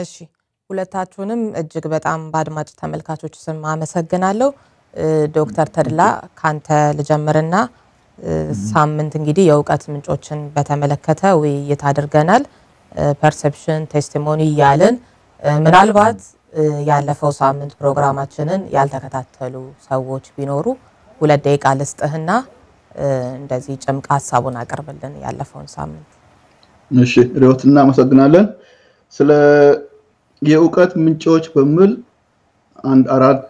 እሺ ሁለታችሁንም እጅግ በጣም በአድማጭ ተመልካቾች ስም አመሰግናለሁ። ዶክተር ተድላ ካንተ ልጀምርና ሳምንት እንግዲህ የእውቀት ምንጮችን በተመለከተ ውይይት አድርገናል። ፐርሰፕሽን ቴስቲሞኒ እያልን ምናልባት ያለፈው ሳምንት ፕሮግራማችንን ያልተከታተሉ ሰዎች ቢኖሩ ሁለት ደቂቃ ልስጥህና እንደዚህ ጭምቅ ሀሳቡን አቅርብልን ያለፈውን ሳምንት። እሺ ሪዮት እናመሰግናለን። ስለ የእውቀት ምንጮች በሚል አንድ አራት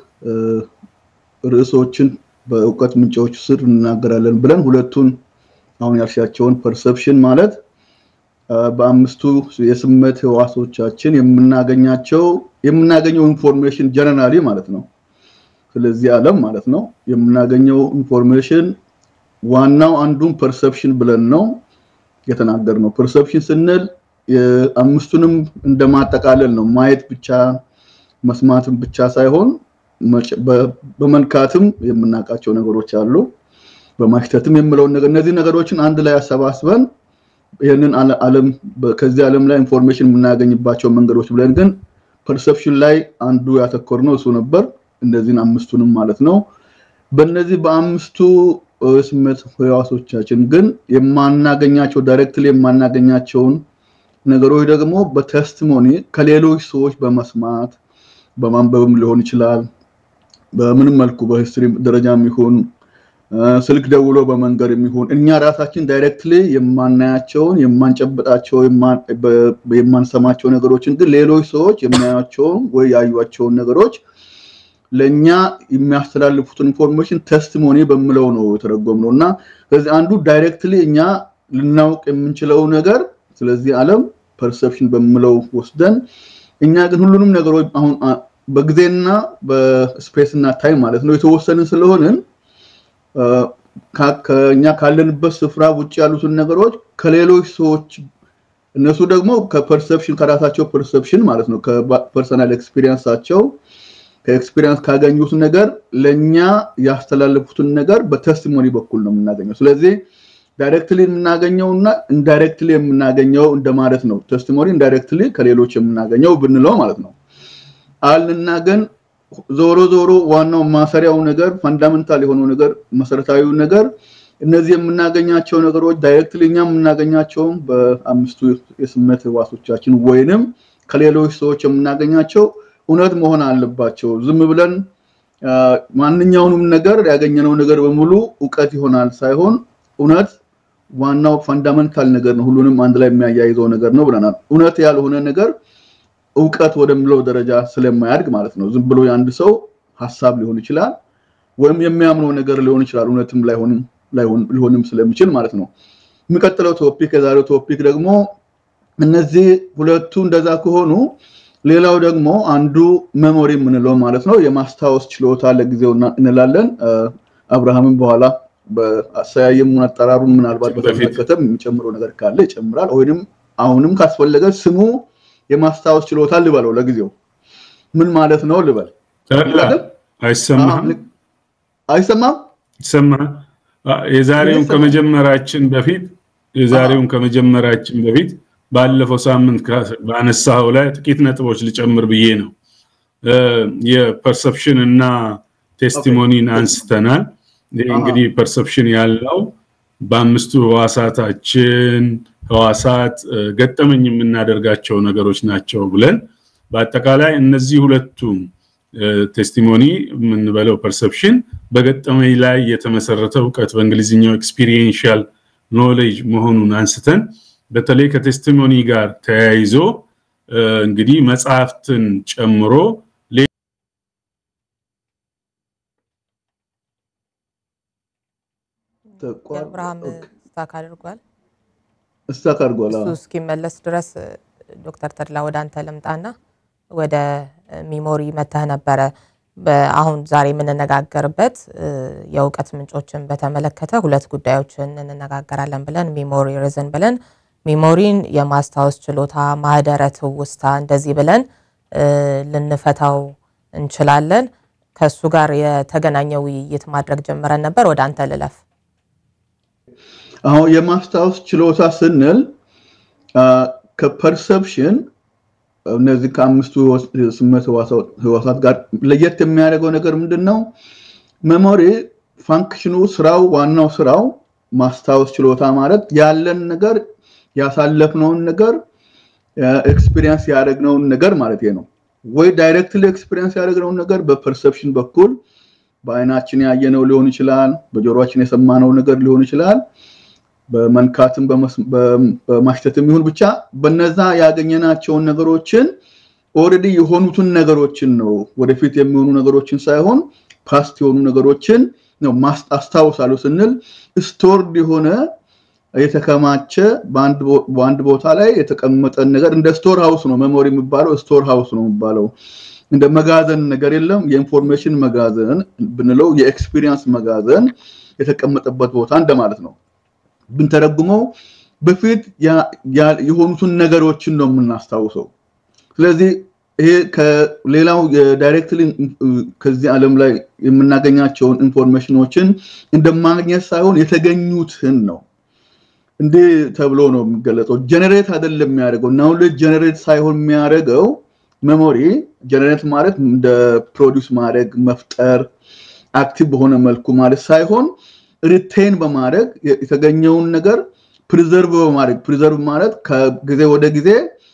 ርዕሶችን በእውቀት ምንጮች ስር እንናገራለን ብለን ሁለቱን አሁን ያልሻቸውን ፐርሰፕሽን ማለት በአምስቱ የስሜት ህዋሶቻችን የምናገኛቸው የምናገኘው ኢንፎርሜሽን ጀነራሊ ማለት ነው። ስለዚህ ዓለም ማለት ነው የምናገኘው ኢንፎርሜሽን ዋናው አንዱን ፐርሰፕሽን ብለን ነው የተናገርነው። ፐርሰፕሽን ስንል አምስቱንም እንደማጠቃለል ነው። ማየት ብቻ መስማትም ብቻ ሳይሆን በመንካትም የምናውቃቸው ነገሮች አሉ። በማሽተትም የምለውን ነገር እነዚህ ነገሮችን አንድ ላይ አሰባስበን ይህንን ዓለም ከዚህ ዓለም ላይ ኢንፎርሜሽን የምናገኝባቸው መንገዶች ብለን ግን ፐርሰፕሽን ላይ አንዱ ያተኮርነው እሱ ነበር። እነዚህን አምስቱንም ማለት ነው። በእነዚህ በአምስቱ ስሜት ህዋሶቻችን ግን የማናገኛቸው ዳይሬክትሊ የማናገኛቸውን ነገሮች ደግሞ በቴስቲሞኒ ከሌሎች ሰዎች በመስማት በማንበብም ሊሆን ይችላል። በምንም መልኩ በሂስትሪ ደረጃም ይሁን ስልክ ደውሎ በመንገር የሚሆን እኛ ራሳችን ዳይሬክትሊ የማናያቸውን የማንጨበጣቸው የማንሰማቸው ነገሮችን ግን ሌሎች ሰዎች የሚያዩቸውን ወይ ያዩቸውን ነገሮች ለእኛ የሚያስተላልፉትን ኢንፎርሜሽን ቴስቲሞኒ በምለው ነው የተረጎምነው እና ስለዚህ አንዱ ዳይሬክትሊ እኛ ልናውቅ የምንችለው ነገር ስለዚህ ዓለም ፐርሰፕሽን በምለው ወስደን እኛ ግን ሁሉንም ነገሮች አሁን በጊዜና በስፔስ እና ታይም ማለት ነው የተወሰንን ስለሆንን ከኛ ካለንበት ስፍራ ውጭ ያሉትን ነገሮች ከሌሎች ሰዎች እነሱ ደግሞ ከፐርሰፕሽን ከራሳቸው ፐርሰፕሽን ማለት ነው ከፐርሰናል ኤክስፒሪየንሳቸው ከኤክስፒሪየንስ ካገኙት ነገር ለኛ ያስተላለፉትን ነገር በቴስቲሞኒ በኩል ነው የምናገኘው። ስለዚህ ዳይሬክትሊ የምናገኘው እና ኢንዳይሬክትሊ የምናገኘው እንደማለት ነው። ቴስቲሞኒ ኢንዳይሬክትሊ ከሌሎች የምናገኘው ብንለው ማለት ነው። አልና ግን ዞሮ ዞሮ ዋናው ማሰሪያው ነገር ፈንዳሜንታል የሆነው ነገር መሰረታዊው ነገር እነዚህ የምናገኛቸው ነገሮች ዳይሬክትሊ እኛ የምናገኛቸውም በአምስቱ የስሜት ህዋሶቻችን ወይንም ከሌሎች ሰዎች የምናገኛቸው እውነት መሆን አለባቸው። ዝም ብለን ማንኛውንም ነገር ያገኘነው ነገር በሙሉ እውቀት ይሆናል ሳይሆን እውነት ዋናው ፈንዳሜንታል ነገር ነው። ሁሉንም አንድ ላይ የሚያያይዘው ነገር ነው ብለናል። እውነት ያልሆነ ነገር እውቀት ወደሚለው ደረጃ ስለማያድግ ማለት ነው። ዝም ብሎ የአንድ ሰው ሀሳብ ሊሆን ይችላል ወይም የሚያምነው ነገር ሊሆን ይችላል። እውነትም ሊሆንም ስለሚችል ማለት ነው። የሚቀጥለው ቶፒክ የዛሬው ቶፒክ ደግሞ እነዚህ ሁለቱ እንደዛ ከሆኑ ሌላው ደግሞ አንዱ ሜሞሪ የምንለው ማለት ነው የማስታወስ ችሎታ ለጊዜው እንላለን። አብርሃምን በኋላ በአሰያየሙን አጠራሩን ምናልባት በተመለከተ የሚጨምረው ነገር ካለ ይጨምራል። ወይም አሁንም ካስፈለገ ስሙ የማስታወስ ችሎታ ልበለው ለጊዜው ምን ማለት ነው ልበል። አይሰማም አይሰማም ይሰማል። የዛሬውን ከመጀመራችን በፊት የዛሬውን ከመጀመራችን በፊት ባለፈው ሳምንት ባነሳው ላይ ጥቂት ነጥቦች ልጨምር ብዬ ነው። የፐርሰፕሽን እና ቴስቲሞኒን አንስተናል። ይህ እንግዲህ ፐርሰፕሽን ያለው በአምስቱ ህዋሳታችን ህዋሳት ገጠመኝ የምናደርጋቸው ነገሮች ናቸው ብለን በአጠቃላይ እነዚህ ሁለቱም ቴስቲሞኒ የምንበለው ፐርሰፕሽን በገጠመኝ ላይ የተመሰረተ እውቀት በእንግሊዝኛው ኤክስፒሪየንሻል ኖሌጅ መሆኑን አንስተን በተለይ ከቴስቲሞኒ ጋር ተያይዞ እንግዲህ መጽሐፍትን ጨምሮ አብርሃም ስታክ አድርጓል። ስታክ አድርጓል። እሱ እስኪመለስ ድረስ ዶክተር ተድላ ወደ አንተ ልምጣና ወደ ሚሞሪ መተህ ነበረ። አሁን ዛሬ የምንነጋገርበት የእውቀት ምንጮችን በተመለከተ ሁለት ጉዳዮችን እንነጋገራለን ብለን ሚሞሪ ሪዝን ብለን ሚሞሪን የማስታወስ ችሎታ፣ ማህደረ ትውስታ እንደዚህ ብለን ልንፈታው እንችላለን። ከእሱ ጋር የተገናኘ ውይይት ማድረግ ጀምረን ነበር። ወደ አንተ ልለፍ። አሁን የማስታወስ ችሎታ ስንል ከፐርሰፕሽን እነዚህ ከአምስቱ ስሜት ህዋሳት ጋር ለየት የሚያደርገው ነገር ምንድን ነው? መሞሪ ፋንክሽኑ ስራው ዋናው ስራው ማስታወስ ችሎታ ማለት ያለን ነገር ያሳለፍነውን ነገር ኤክስፒሪየንስ ያደረግነውን ነገር ማለት ነው። ወይ ዳይሬክትሊ ኤክስፒሪየንስ ያደረግነውን ነገር በፐርሰፕሽን በኩል በአይናችን ያየነው ሊሆን ይችላል፣ በጆሮችን የሰማነው ነገር ሊሆን ይችላል፣ በመንካትም በማሽተትም ይሁን ብቻ በነዛ ያገኘናቸውን ነገሮችን ኦልሬዲ የሆኑትን ነገሮችን ነው ወደፊት የሚሆኑ ነገሮችን ሳይሆን ፓስት የሆኑ ነገሮችን ነው አስታውሳለሁ ስንል ስቶርድ የሆነ የተከማቸ በአንድ ቦታ ላይ የተቀመጠን ነገር እንደ ስቶር ሃውስ ነው መሞሪ የሚባለው ስቶር ሃውስ ነው የሚባለው እንደ መጋዘን ነገር የለም የኢንፎርሜሽን መጋዘን ብንለው የኤክስፒሪየንስ መጋዘን የተቀመጠበት ቦታ እንደማለት ነው ብንተረጉመው በፊት የሆኑትን ነገሮችን ነው የምናስታውሰው ስለዚህ ይሄ ከሌላው የዳይሬክትሊ ከዚህ ዓለም ላይ የምናገኛቸውን ኢንፎርሜሽኖችን እንደማግኘት ሳይሆን የተገኙትን ነው እንዲህ ተብሎ ነው የሚገለጸው ጀነሬት አይደለም የሚያደርገው ናውሌጅ ጀነሬት ሳይሆን የሚያደርገው ሜሞሪ ጀነሬት ማለት እንደ ፕሮዲውስ ማድረግ መፍጠር አክቲቭ በሆነ መልኩ ማለት ሳይሆን ሪቴን በማድረግ የተገኘውን ነገር ፕሪዘርቭ በማድረግ ፕሪዘርቭ ማለት ከጊዜ ወደ ጊዜ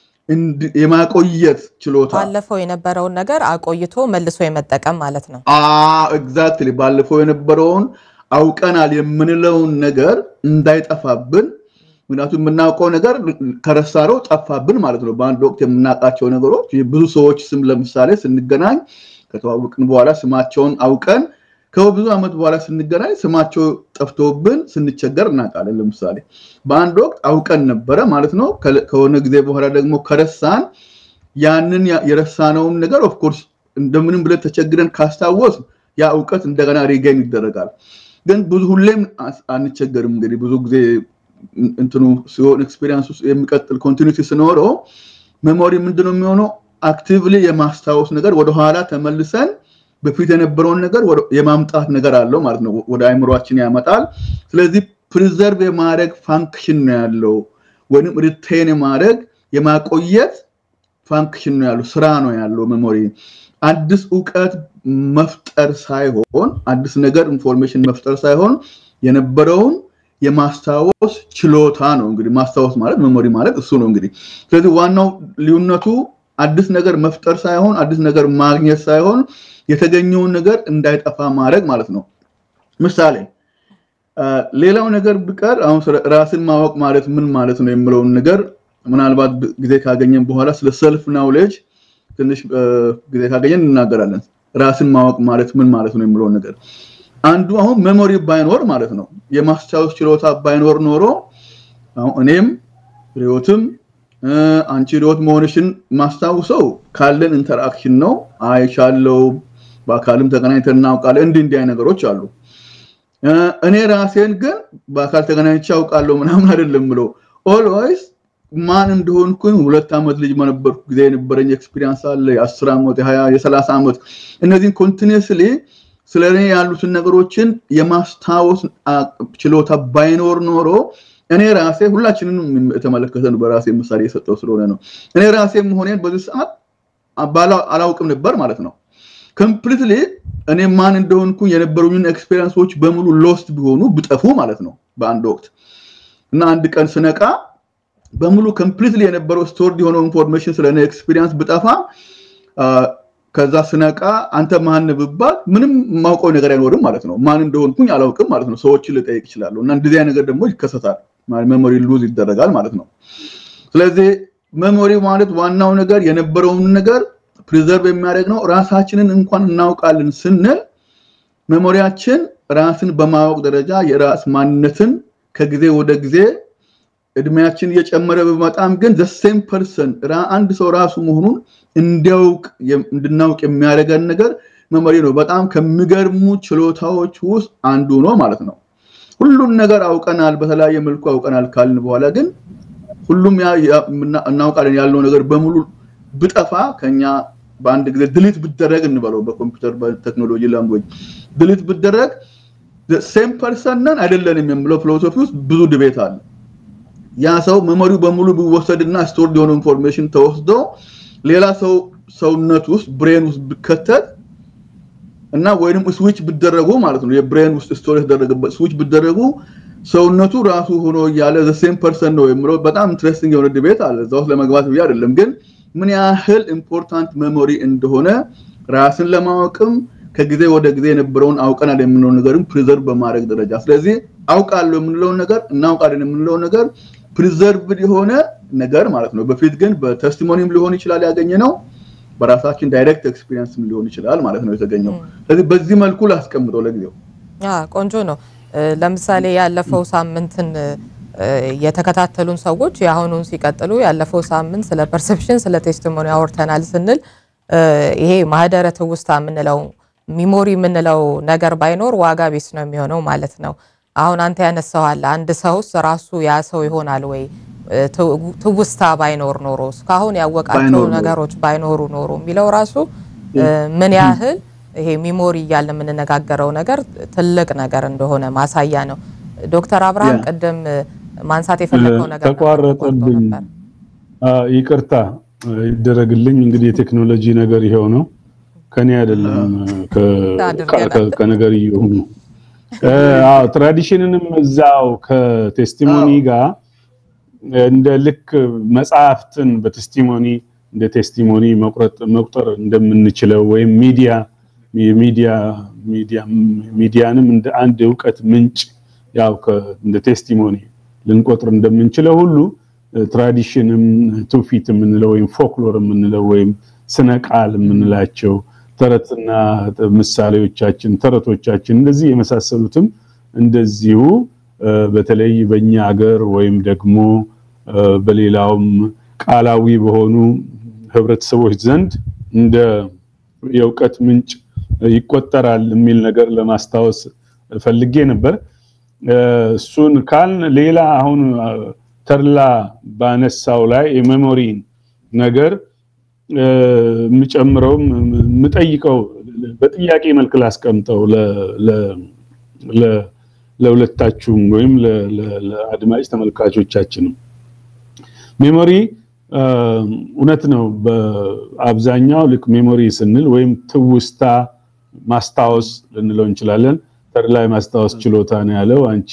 የማቆየት ችሎታ ባለፈው የነበረውን ነገር አቆይቶ መልሶ የመጠቀም ማለት ነው ኤግዛክትሊ ባለፈው የነበረውን አውቀናል የምንለውን ነገር እንዳይጠፋብን ምክንያቱም የምናውቀው ነገር ከረሳነው ጠፋብን ማለት ነው በአንድ ወቅት የምናውቃቸው ነገሮች ብዙ ሰዎች ስም ለምሳሌ ስንገናኝ ከተዋወቅን በኋላ ስማቸውን አውቀን ከብዙ ዓመት በኋላ ስንገናኝ ስማቸው ጠፍቶብን ስንቸገር እናውቃለን ለምሳሌ በአንድ ወቅት አውቀን ነበረ ማለት ነው ከሆነ ጊዜ በኋላ ደግሞ ከረሳን ያንን የረሳነውን ነገር ኦፍኮርስ እንደምንም ብለን ተቸግረን ካስታወስ ያ እውቀት እንደገና ሪገን ይደረጋል ግን ብዙ ሁሌም አንቸገርም እንግዲህ ብዙ ጊዜ እንትኑ ሲሆን ኤክስፔሪንስ ውስጥ የሚቀጥል ኮንቲኒቲ ስኖረው ሜሞሪ ምንድነው የሚሆነው አክቲቭሊ የማስታወስ ነገር ወደኋላ ተመልሰን በፊት የነበረውን ነገር የማምጣት ነገር አለው ማለት ነው ወደ አይምሯችን ያመጣል ስለዚህ ፕሪዘርቭ የማድረግ ፋንክሽን ነው ያለው ወይም ሪቴን የማድረግ የማቆየት ፋንክሽን ነው ያለው ስራ ነው ያለው ሜሞሪ አዲስ እውቀት መፍጠር ሳይሆን አዲስ ነገር ኢንፎርሜሽን መፍጠር ሳይሆን የነበረውን የማስታወስ ችሎታ ነው እንግዲህ ማስታወስ ማለት ሜሞሪ ማለት እሱ ነው እንግዲህ ስለዚህ ዋናው ልዩነቱ አዲስ ነገር መፍጠር ሳይሆን አዲስ ነገር ማግኘት ሳይሆን የተገኘውን ነገር እንዳይጠፋ ማድረግ ማለት ነው ምሳሌ ሌላው ነገር ብቀር አሁን ራስን ማወቅ ማለት ምን ማለት ነው የምለውን ነገር ምናልባት ጊዜ ካገኘን በኋላ ስለ ሰልፍ ናውሌጅ ትንሽ ጊዜ ካገኘን እናገራለን ራስን ማወቅ ማለት ምን ማለት ነው የምለውን ነገር አንዱ አሁን ሜሞሪ ባይኖር ማለት ነው የማስታወስ ችሎታ ባይኖር ኖሮ እኔም ሪዮትም አንቺ ሪዮት መሆንሽን ማስታውሰው ካለን ኢንተራክሽን ነው አይሻለው በአካልም ተገናኝተን እናውቃለን እንዲህ እንዲህ ነገሮች አሉ እኔ ራሴን ግን በአካል ተገናኝቼ አውቃለሁ ምናምን አይደለም ብለው ኦልዌይስ ማን እንደሆንኩኝ ሁለት ዓመት ልጅ በነበርኩ ጊዜ የነበረኝ ኤክስፒሪንስ አለ የአስር ዓመት የሀያ የሰላሳ ዓመት እነዚህን ኮንቲኒስሊ ስለ እኔ ያሉትን ነገሮችን የማስታወስ ችሎታ ባይኖር ኖሮ እኔ ራሴ ሁላችንም የተመለከተ ነው በራሴ ምሳሌ የሰጠው ስለሆነ ነው እኔ ራሴ መሆኔን በዚህ ሰዓት አላውቅም ነበር ማለት ነው ኮምፕሊትሊ እኔ ማን እንደሆንኩ የነበሩኝን ኤክስፔሪንሶች በሙሉ ሎስት ቢሆኑ ብጠፉ ማለት ነው በአንድ ወቅት እና አንድ ቀን ስነቃ በሙሉ ኮምፕሊትሊ የነበረው ስቶርድ የሆነው ኢንፎርሜሽን ስለ እኔ ኤክስፒሪንስ ብጠፋ ከዛ ስነቃ አንተ ማን ብባል ምንም ማውቀው ነገር አይኖርም ማለት ነው ማን እንደሆንኩኝ አላውቅም ማለት ነው ሰዎችን ልጠይቅ ይችላለሁ እና እንደዚህ ነገር ደግሞ ይከሰታል ሜሞሪ ሉዝ ይደረጋል ማለት ነው ስለዚህ ሜሞሪ ማለት ዋናው ነገር የነበረውን ነገር ፕሪዘርቭ የሚያደርግ ነው ራሳችንን እንኳን እናውቃለን ስንል ሜሞሪያችን ራስን በማወቅ ደረጃ የራስ ማንነትን ከጊዜ ወደ ጊዜ እድሜያችን እየጨመረ በመጣም ግን ዘሴም ፐርሰን አንድ ሰው ራሱ መሆኑን እንዲያውቅ እንድናውቅ የሚያደርገን ነገር መመሪ ነው በጣም ከሚገርሙ ችሎታዎች ውስጥ አንዱ ነው ማለት ነው ሁሉን ነገር አውቀናል በተለያየ መልኩ አውቀናል ካልን በኋላ ግን ሁሉም እናውቃለን ያለው ነገር በሙሉ ብጠፋ ከኛ በአንድ ጊዜ ድሊት ብደረግ እንበለው በኮምፒውተር በቴክኖሎጂ ላንጉጅ ድሊት ብደረግ ሴም ፐርሰን ነን አይደለንም የምለው ፊሎሶፊ ውስጥ ብዙ ድቤት አለ ያ ሰው መመሪው በሙሉ ቢወሰድና ስቶርድ የሆነ ኢንፎርሜሽን ተወስዶ ሌላ ሰው ሰውነት ውስጥ ብሬን ውስጥ ቢከተት እና ወይንም ስዊች ቢደረጉ ማለት ነው የብሬን ውስጥ ስቶር የተደረገበት ስዊች ቢደረጉ ሰውነቱ ራሱ ሆኖ እያለ ዘ ሴም ፐርሰን ነው የምለው በጣም ኢንትረስቲንግ የሆነ ዲቤት አለ እዛ ውስጥ ለመግባት ብዬ አይደለም ግን ምን ያህል ኢምፖርታንት ሜሞሪ እንደሆነ ራስን ለማወቅም ከጊዜ ወደ ጊዜ የነበረውን አውቀናል የምንለው ነገርም ፕሪዘርቭ በማድረግ ደረጃ ስለዚህ አውቃለሁ የምንለውን ነገር እናውቃለን የምንለውን ነገር ፕሪዘርቭድ የሆነ ነገር ማለት ነው በፊት ግን በቴስቲሞኒም ሊሆን ይችላል ያገኘ ነው በራሳችን ዳይሬክት ኤክስፒሪየንስም ሊሆን ይችላል ማለት ነው የተገኘው ስለዚህ በዚህ መልኩ ላስቀምጠው ለጊዜው ቆንጆ ነው ለምሳሌ ያለፈው ሳምንትን የተከታተሉን ሰዎች የአሁኑን ሲቀጥሉ ያለፈው ሳምንት ስለ ፐርሰፕሽን ስለ ቴስቲሞኒ አውርተናል ስንል ይሄ ማህደረ ትውስታ የምንለው ሚሞሪ የምንለው ነገር ባይኖር ዋጋ ቢስ ነው የሚሆነው ማለት ነው አሁን አንተ ያነሳዋል አንድ ሰውስ ራሱ ያ ሰው ይሆናል ወይ ትውስታ ባይኖር ኖሮ እስካሁን ያወቃቸው ነገሮች ባይኖሩ ኖሮ የሚለው ራሱ ምን ያህል ይሄ ሚሞሪ እያለ የምንነጋገረው ነገር ትልቅ ነገር እንደሆነ ማሳያ ነው ዶክተር አብርሃም ቅድም ማንሳት የፈለገው ነገር ተቋረጠብኝ ይቅርታ ይደረግልኝ እንግዲህ የቴክኖሎጂ ነገር ይሄው ነው ከኔ አይደለም ከነገር ይሁን አዎ ትራዲሽንንም እዛው ከቴስቲሞኒ ጋር እንደ ልክ መጽሐፍትን በቴስቲሞኒ እንደ ቴስቲሞኒ መቁረጥ መቁጠር እንደምንችለው ወይም ሚዲያ የሚዲያ ሚዲያ ሚዲያንም እንደ አንድ እውቀት ምንጭ ያው እንደ ቴስቲሞኒ ልንቆጥር እንደምንችለው ሁሉ ትራዲሽንም ትውፊት የምንለው ወይም ፎክሎር የምንለው ወይም ስነ ቃል የምንላቸው ተረትና ምሳሌዎቻችን ተረቶቻችን እንደዚህ የመሳሰሉትም እንደዚሁ በተለይ በእኛ ሀገር ወይም ደግሞ በሌላውም ቃላዊ በሆኑ ህብረተሰቦች ዘንድ እንደ የእውቀት ምንጭ ይቆጠራል የሚል ነገር ለማስታወስ ፈልጌ ነበር እሱን ካልን ሌላ አሁን ተርላ ባነሳው ላይ የሜሞሪን ነገር የምጨምረውም የምጠይቀው በጥያቄ መልክ ላስቀምጠው ለሁለታችሁም ወይም ለአድማጭ ተመልካቾቻችንም ሜሞሪ እውነት ነው በአብዛኛው ልክ ሜሞሪ ስንል ወይም ትውስታ ማስታወስ ልንለው እንችላለን ተድላ ማስታወስ ችሎታ ነው ያለው አንቺ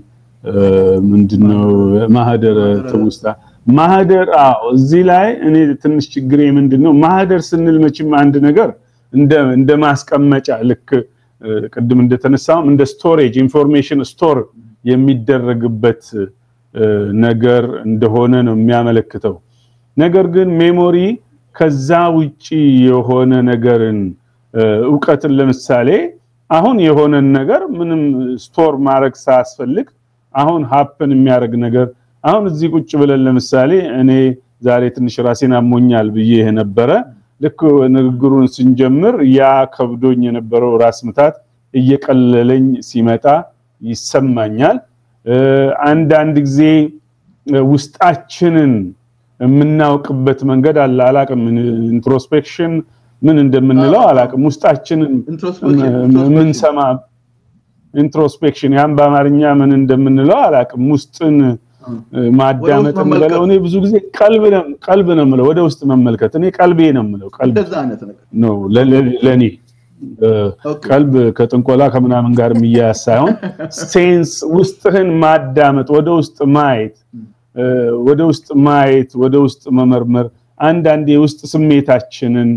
ምንድነው ማህደር ትውስታ ማህደር አዎ እዚህ ላይ እኔ ትንሽ ችግሬ ምንድነው ማህደር ስንል መቼም አንድ ነገር እንደ እንደ ማስቀመጫ ልክ ቅድም እንደተነሳው እንደ ስቶሬጅ ኢንፎርሜሽን ስቶር የሚደረግበት ነገር እንደሆነ ነው የሚያመለክተው ነገር ግን ሜሞሪ ከዛ ውጪ የሆነ ነገርን እውቀትን ለምሳሌ አሁን የሆነን ነገር ምንም ስቶር ማድረግ ሳያስፈልግ አሁን ሀፕን የሚያደርግ ነገር አሁን እዚህ ቁጭ ብለን ለምሳሌ እኔ ዛሬ ትንሽ ራሴን አሞኛል ብዬ የነበረ ልክ ንግግሩን ስንጀምር ያ ከብዶኝ የነበረው ራስ ምታት እየቀለለኝ ሲመጣ ይሰማኛል አንዳንድ ጊዜ ውስጣችንን የምናውቅበት መንገድ አለ አላቅም ኢንትሮስፔክሽን ምን እንደምንለው አላቅም ውስጣችንን የምንሰማ ኢንትሮስፔክሽን ያን በአማርኛ ምን እንደምንለው አላቅም ውስጥን ማዳመጥ የምለው እኔ ብዙ ጊዜ ቀልብ ነው ቀልብ ነው የምለው ወደ ውስጥ መመልከት እኔ ቀልቤ ነው የምለው ቀልብ ነው ለኔ ቀልብ ከጥንቆላ ከምናምን ጋር የሚያያዝ ሳይሆን ሴንስ ውስጥህን ማዳመጥ ወደ ውስጥ ማየት ወደ ውስጥ ማየት ወደ ውስጥ መመርመር አንዳንድ የውስጥ ስሜታችንን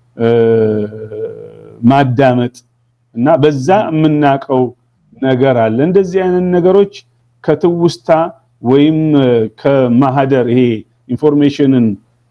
ማዳመጥ እና በዛ የምናቀው ነገር አለ እንደዚህ አይነት ነገሮች ከትውስታ ወይም ከማህደር ይሄ ኢንፎርሜሽንን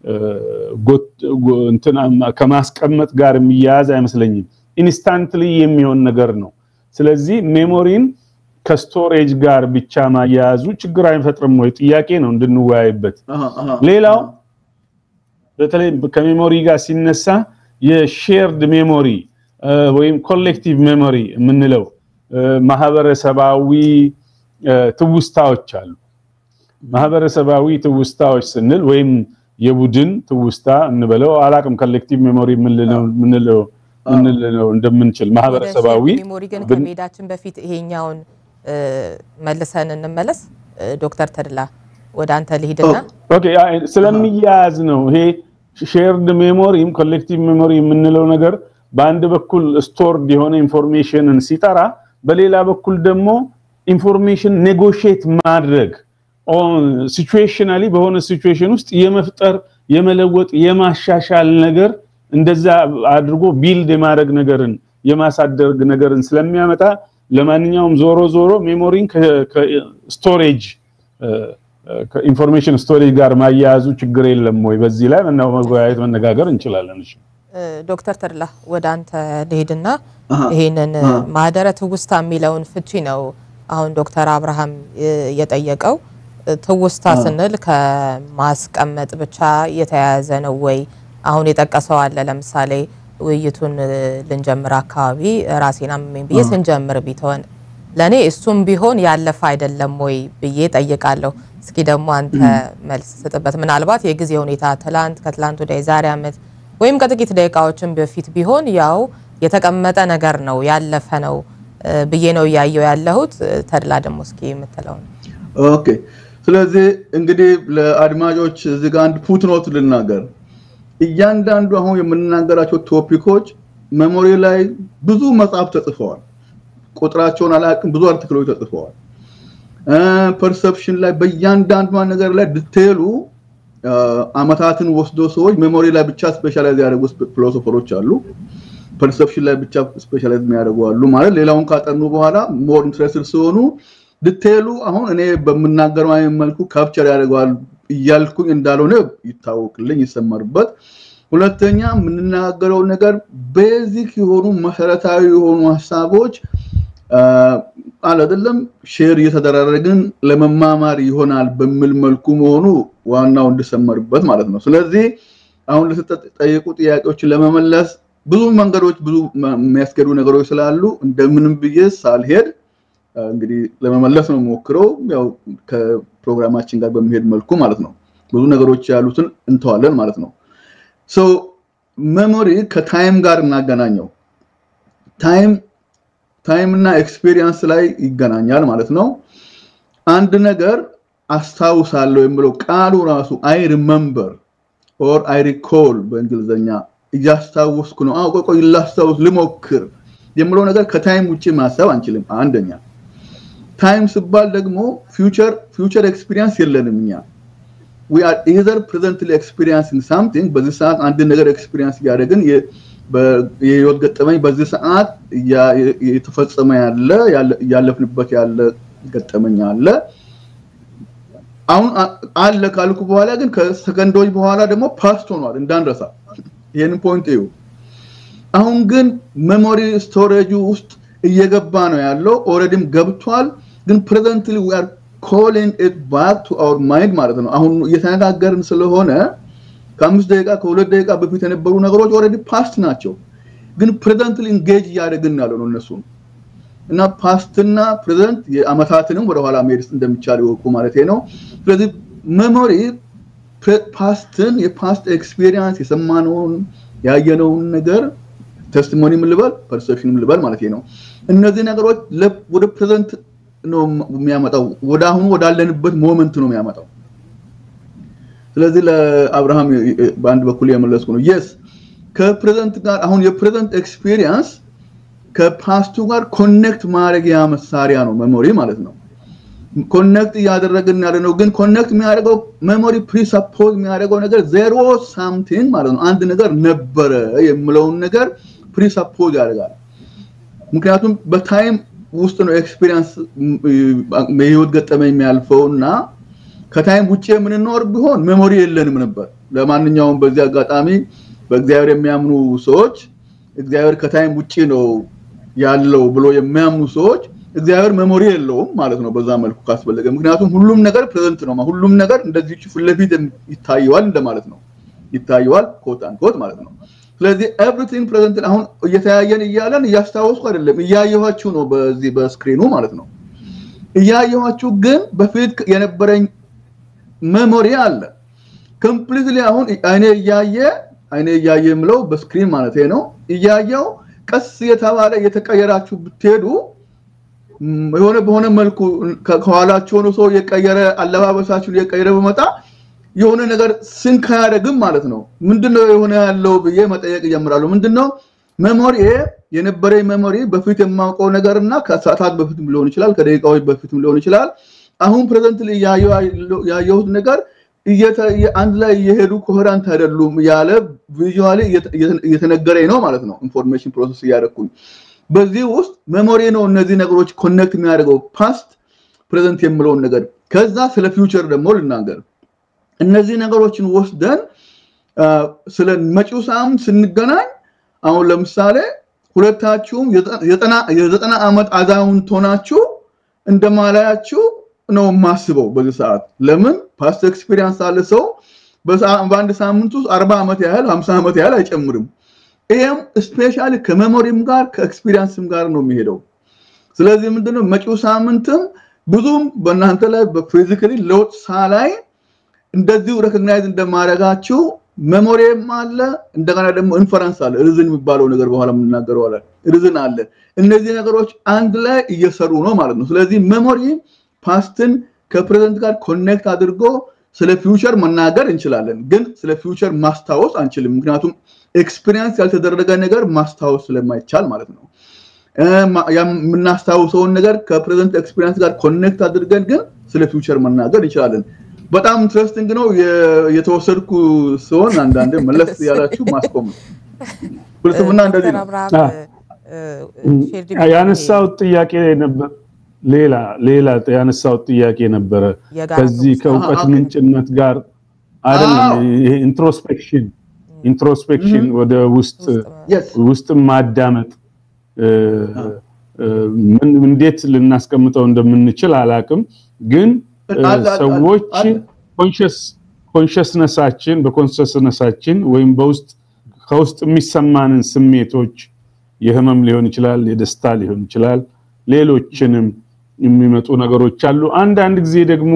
ከማስቀመጥ ጋር የሚያያዝ አይመስለኝም ኢንስታንትሊ የሚሆን ነገር ነው ስለዚህ ሜሞሪን ከስቶሬጅ ጋር ብቻ ማያያዙ ችግር አይፈጥርም ወይ ጥያቄ ነው እንድንወያይበት ሌላው በተለይ ከሜሞሪ ጋር ሲነሳ የሼርድ ሜሞሪ ወይም ኮሌክቲቭ ሜሞሪ የምንለው ማህበረሰባዊ ትውስታዎች አሉ ማህበረሰባዊ ትውስታዎች ስንል ወይም የቡድን ትውስታ እንበለው አላቅም ኮሌክቲቭ ሜሞሪ ምንለው ምንለው እንደምንችል ማህበረሰባዊ ሜሞሪ ግን ከመሄዳችን በፊት ይሄኛውን መልሰን እንመለስ ዶክተር ተድላ ወደ አንተ ልሂድና ኦኬ ስለሚያያዝ ነው ይሄ ሼርድ ሜሞሪም ኮሌክቲቭ ሜሞሪ የምንለው ነገር በአንድ በኩል ስቶርድ የሆነ ኢንፎርሜሽንን ሲጠራ፣ በሌላ በኩል ደግሞ ኢንፎርሜሽን ኔጎሽየት ማድረግ ሲቹዌሽናሊ በሆነ ሲቹዌሽን ውስጥ የመፍጠር የመለወጥ የማሻሻል ነገር እንደዛ አድርጎ ቢልድ የማድረግ ነገርን የማሳደግ ነገርን ስለሚያመጣ ለማንኛውም ዞሮ ዞሮ ሜሞሪን ከስቶሬጅ ከኢንፎርሜሽን ስቶሬጅ ጋር ማያያዙ ችግር የለም ወይ? በዚህ ላይ መወያየት መነጋገር እንችላለን። እሺ ዶክተር ተድላ ወደ አንተ ልሄድና ይሄንን ማህደረ ትውስታ የሚለውን ፍቺ ነው አሁን ዶክተር አብርሃም የጠየቀው። ትውስታ ስንል ከማስቀመጥ ብቻ የተያያዘ ነው ወይ? አሁን የጠቀሰው አለ። ለምሳሌ ውይይቱን ልንጀምር አካባቢ ራሴን አመመኝ ብዬ ስንጀምር ቢተወን ለእኔ እሱም ቢሆን ያለፈ አይደለም ወይ ብዬ ጠይቃለሁ። እስኪ ደግሞ አንተ መልስ ስጥበት። ምናልባት የጊዜ ሁኔታ ትላንት፣ ከትላንት ወዲያ፣ የዛሬ ዓመት ወይም ከጥቂት ደቂቃዎችን በፊት ቢሆን ያው የተቀመጠ ነገር ነው ያለፈ ነው ብዬ ነው እያየው ያለሁት። ተድላ ደግሞ እስኪ የምትለው ነው። ኦኬ። ስለዚህ እንግዲህ ለአድማጮች እዚህ ጋር አንድ ፉትኖት ልናገር። እያንዳንዱ አሁን የምንናገራቸው ቶፒኮች ሜሞሪ ላይ ብዙ መጽሐፍ ተጽፈዋል። ቁጥራቸውን አላውቅም፣ ብዙ አርቲክሎች ተጽፈዋል። ፐርሰፕሽን ላይ በእያንዳንዷ ነገር ላይ ዲቴሉ አመታትን ወስዶ ሰዎች ሜሞሪ ላይ ብቻ ስፔሻላይዝ ያደረጉ ፊሎሶፈሮች አሉ። ፐርሰፕሽን ላይ ብቻ ስፔሻላይዝ የሚያደርጉ አሉ። ማለት ሌላውን ካጠኑ በኋላ ሞር ኢንትረስትድ ሲሆኑ ዲቴሉ አሁን እኔ በምናገረው አይነት መልኩ ካፕቸር ያደርገዋል እያልኩኝ እንዳልሆነ ይታወቅልኝ፣ ይሰመርበት። ሁለተኛ የምንናገረው ነገር ቤዚክ የሆኑ መሰረታዊ የሆኑ ሀሳቦች አለ አይደለም ሼር እየተደራረግን ለመማማር ይሆናል በሚል መልኩ መሆኑ ዋናው እንድሰመርበት ማለት ነው። ስለዚህ አሁን ለተጠየቁ ጥያቄዎችን ለመመለስ ብዙ መንገዶች ብዙ የሚያስገዱ ነገሮች ስላሉ እንደምንም ብዬ ሳልሄድ እንግዲህ ለመመለስ ነው ሞክረው ያው ከፕሮግራማችን ጋር በሚሄድ መልኩ ማለት ነው። ብዙ ነገሮች ያሉትን እንተዋለን ማለት ነው። ሶ ሜሞሪ ከታይም ጋር እናገናኘው። ታይም ታይም እና ኤክስፔሪየንስ ላይ ይገናኛል ማለት ነው። አንድ ነገር አስታውሳለሁ የሚለው ቃሉ ራሱ አይ ሪመምበር ኦር አይ ሪኮል በእንግሊዝኛ እያስታወስኩ ነው። አዎ ቆይ ላስታውስ ልሞክር የምለው ነገር ከታይም ውጭ ማሰብ አንችልም። አንደኛ ታይም ሲባል ደግሞ ፊውቸር ፊውቸር ኤክስፒሪየንስ የለንም እኛ we are either presently experiencing something በዚህ ሰዓት አንድ ነገር ኤክስፒሪየንስ እያደረግን የህይወት ገጠመኝ በዚህ ሰዓት የተፈጸመ ያለ እያለፍንበት ያለ ገጠመኝ አለ። አሁን አለ ካልኩ በኋላ ግን ከሰከንዶች በኋላ ደግሞ ፓስት ሆኗል እንዳንረሳ። ይህንን ፖይንት እዩ። አሁን ግን ሜሞሪ ስቶሬጁ ውስጥ እየገባ ነው ያለው። ኦልሬዲም ገብቷል። ግን ፕሬዘንትሊ ዊ አር ኮሊንግ ኢት ባክ ቱ አወር ማይንድ ማለት ነው። አሁን እየተነጋገርን ስለሆነ ከአምስት ደቂቃ ከሁለት ደቂቃ በፊት የነበሩ ነገሮች ኦልሬዲ ፓስት ናቸው። ግን ፕሬዘንትሊ ኢንጌጅ እያደረግን ያለው ነው እነሱን እና ፓስትና ፕሬዘንት የአመታትንም ወደኋላ መሄድ እንደሚቻል ይወቁ ማለት ነው። ስለዚህ ሜሞሪ ፓስትን የፓስት ኤክስፒሪየንስ የሰማነውን ያየነውን ነገር ቴስቲሞኒ ልበል ፐርሰፕሽን ልበል ማለት ነው። እነዚህ ነገሮች ወደ ፕሬዘንት ነው የሚያመጣው፣ ወደ አሁኑ ወዳለንበት ሞመንት ነው የሚያመጣው። ስለዚህ ለአብርሃም በአንድ በኩል የመለስኩ ነው። የስ ከፕሬዘንት ጋር አሁን የፕሬዘንት ኤክስፒሪየንስ ከፓስቱ ጋር ኮኔክት ማድረጊያ መሳሪያ ነው ሜሞሪ ማለት ነው። ኮኔክት እያደረግን ያለ ነው። ግን ኮኔክት የሚያደርገው ሜሞሪ ፕሪሰፖዝ የሚያደርገው ነገር ዜሮ ሳምቲንግ ማለት ነው። አንድ ነገር ነበረ የምለውን ነገር ፕሪሰፖዝ ያደርጋል። ምክንያቱም በታይም ውስጥ ነው ኤክስፒሪየንስ የህይወት ገጠመኝ የሚያልፈው እና ከታይም ውጭ የምንኖር ቢሆን ሜሞሪ የለንም ነበር። ለማንኛውም በዚህ አጋጣሚ በእግዚአብሔር የሚያምኑ ሰዎች እግዚአብሔር ከታይም ውጭ ነው ያለው ብሎ የሚያምኑ ሰዎች እግዚአብሔር ሜሞሪ የለውም ማለት ነው። በዛ መልኩ ካስፈለገ ምክንያቱም ሁሉም ነገር ፕሬዘንት ነው። ሁሉም ነገር እንደዚህ ፊት ለፊት ይታየዋል እንደማለት ነው። ይታየዋል ኮት አንኮት ማለት ነው። ስለዚህ ኤቭሪቲንግ ፕሬዘንት አሁን እየተያየን እያለን እያስታወስኩ አይደለም እያየኋችሁ ነው በዚህ በስክሪኑ ማለት ነው። እያየኋችሁ ግን በፊት የነበረኝ ሜሞሪ አለ ኮምፕሊትሊ አሁን አይኔ እያየ አይኔ እያየ የምለው በስክሪን ማለት ነው። እያየው ቀስ የተባለ እየተቀየራችሁ ብትሄዱ የሆነ በሆነ መልኩ ከኋላችሁ ሆኖ ሰው የቀየረ አለባበሳችሁን የቀየረ በመጣ የሆነ ነገር ስንክ አያደርግም ማለት ነው። ምንድነው የሆነ ያለው ብዬ መጠየቅ እጀምራለሁ። ምንድነው ሜሞሪ የነበረ ሜሞሪ በፊት የማውቀው ነገር እና ከሰዓታት በፊትም ሊሆን ይችላል፣ ከደቂቃዎች በፊትም ሊሆን ይችላል። አሁን ፕሬዘንት ያየሁት ነገር አንድ ላይ እየሄዱ ኮሄራንት አይደሉም ያለ ቪዥዋሊ እየተነገረኝ ነው ማለት ነው። ኢንፎርሜሽን ፕሮሰስ እያደረኩኝ በዚህ ውስጥ ሜሞሪ ነው እነዚህ ነገሮች ኮኔክት የሚያደርገው ፓስት ፕሬዘንት የምለውን ነገር ከዛ ስለ ፊውቸር ደግሞ ልናገር። እነዚህ ነገሮችን ወስደን ስለ መጪው ሳምንት ስንገናኝ አሁን ለምሳሌ ሁለታችሁም የዘጠና ዓመት አዛውንት ሆናችሁ እንደማላያችሁ ነው የማስበው በዚህ ሰዓት። ለምን ፓስት ኤክስፒሪየንስ አለ ሰው በአንድ ሳምንት ውስጥ አርባ ዓመት ያህል ሀምሳ ዓመት ያህል አይጨምርም። ይሄም ስፔሻሊ ከሜሞሪም ጋር ከኤክስፒሪየንስም ጋር ነው የሚሄደው። ስለዚህ ምንድነው መጪው ሳምንትም ብዙም በእናንተ ላይ በፊዚካሊ ለውጥ ሳላይ እንደዚሁ ሬኮግናይዝ እንደማደርጋችሁ ሜሞሪም አለ፣ እንደገና ደግሞ ኢንፈረንስ አለ። ሪዝን የሚባለው ነገር በኋላ የምናገረው አለ። ሪዝን አለ። እነዚህ ነገሮች አንድ ላይ እየሰሩ ነው ማለት ነው። ስለዚህ ሜሞሪ ፓስትን ከፕሬዘንት ጋር ኮኔክት አድርጎ ስለ ፊውቸር መናገር እንችላለን፣ ግን ስለ ፊውቸር ማስታወስ አንችልም። ምክንያቱም ኤክስፒሪየንስ ያልተደረገ ነገር ማስታወስ ስለማይቻል ማለት ነው። የምናስታውሰውን ነገር ከፕሬዘንት ኤክስፒሪየንስ ጋር ኮኔክት አድርገን ግን ስለ ፊውቸር መናገር እንችላለን። በጣም ኢንትረስቲንግ ነው። የተወሰድኩ ሲሆን አንዳንዴ መለስ ያላችሁ ማስቆም ነው። ፍልስፍና እንደዚህ ነው። ያነሳሁት ጥያቄ ነበር። ሌላ ሌላ ያነሳሁት ጥያቄ ነበረ ከዚህ ከእውቀት ምንጭነት ጋር አይደለም። ይሄ ኢንትሮስፔክሽን ኢንትሮስፔክሽን ወደ ውስጥ ውስጥ ማዳመጥ እንዴት ልናስቀምጠው እንደምንችል አላቅም ግን ሰዎች ኮንሽስነሳችን በኮንሽስነሳችን ወይም በውስጥ ከውስጥ የሚሰማንን ስሜቶች የህመም ሊሆን ይችላል፣ የደስታ ሊሆን ይችላል፣ ሌሎችንም የሚመጡ ነገሮች አሉ። አንዳንድ ጊዜ ደግሞ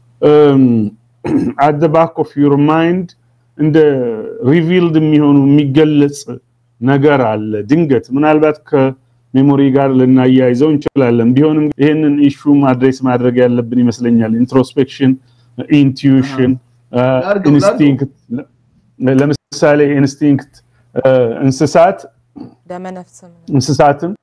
አት ዘ ባክ ኦፍ ዩር ማይንድ እንደ ሪቪልድ የሚሆኑ የሚገለጽ ነገር አለ። ድንገት ምናልባት ከሜሞሪ ጋር ልናያይዘው እንችላለን። ቢሆንም ይህንን ኢሹ አድሬስ ማድረግ ያለብን ይመስለኛል። ኢንትሮስፔክሽን፣ ኢንቱዊሽን፣ ኢንስቲንክት ለምሳሌ ኢንስቲንክት እንስሳት እንስሳትም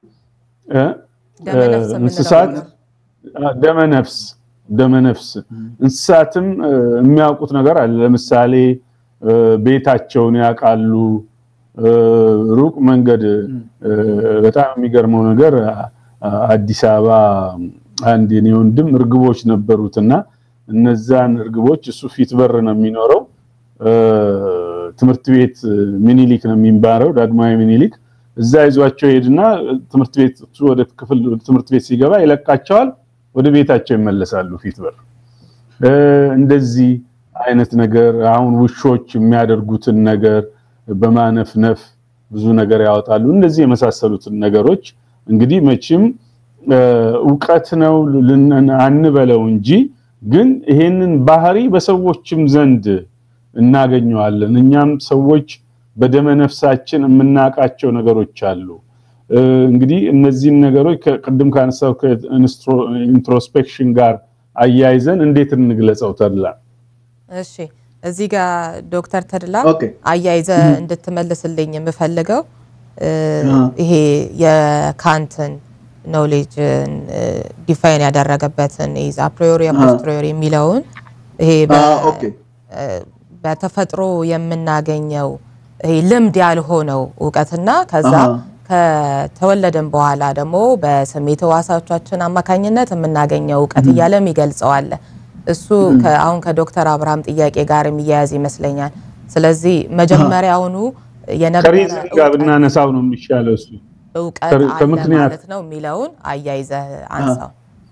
እንስሳት ደመነፍስ ደመነፍስ እንስሳትም የሚያውቁት ነገር አለ። ለምሳሌ ቤታቸውን ያውቃሉ። ሩቅ መንገድ በጣም የሚገርመው ነገር አዲስ አበባ አንድ የኔ ወንድም እርግቦች ነበሩትና እነዛን እርግቦች እሱ ፊት በር ነው የሚኖረው ትምህርት ቤት ሚኒሊክ ነው የሚባረው ዳግማዊ ሚኒሊክ እዛ ይዟቸው ሄድና ትምህርት ቤት ወደ ክፍል ትምህርት ቤት ሲገባ ይለቃቸዋል ወደ ቤታቸው ይመለሳሉ ፊት በር እንደዚህ አይነት ነገር አሁን ውሾች የሚያደርጉትን ነገር በማነፍነፍ ብዙ ነገር ያወጣሉ እንደዚህ የመሳሰሉትን ነገሮች እንግዲህ መቼም እውቀት ነው አንበለው እንጂ ግን ይሄንን ባህሪ በሰዎችም ዘንድ እናገኘዋለን እኛም ሰዎች በደመ ነፍሳችን የምናውቃቸው ነገሮች አሉ እንግዲህ እነዚህን ነገሮች ቅድም ካነሳው ከኢንትሮስፔክሽን ጋር አያይዘን እንዴት እንግለጸው ተድላ እሺ እዚህ ጋር ዶክተር ተድላ አያይዘ እንድትመልስልኝ የምፈልገው ይሄ የካንትን ኖሌጅ ዲፋይን ያደረገበትን ይዝ አፕሪዮሪ ፖስትሪዮሪ የሚለውን ይሄ በተፈጥሮ የምናገኘው ይሄ ልምድ ያልሆነው እውቀትና ከዛ ከተወለድን በኋላ ደግሞ በስሜት ህዋሳዎቻችን አማካኝነት የምናገኘው እውቀት እያለም ይገልጸዋል። እሱ አሁን ከዶክተር አብርሃም ጥያቄ ጋር የሚያያዝ ይመስለኛል። ስለዚህ መጀመሪያውኑ የነበረ ጋር ብናነሳው ነው የሚሻለው እሱ እውቀት አለ ማለት ነው የሚለውን አያይዘህ አንሳው።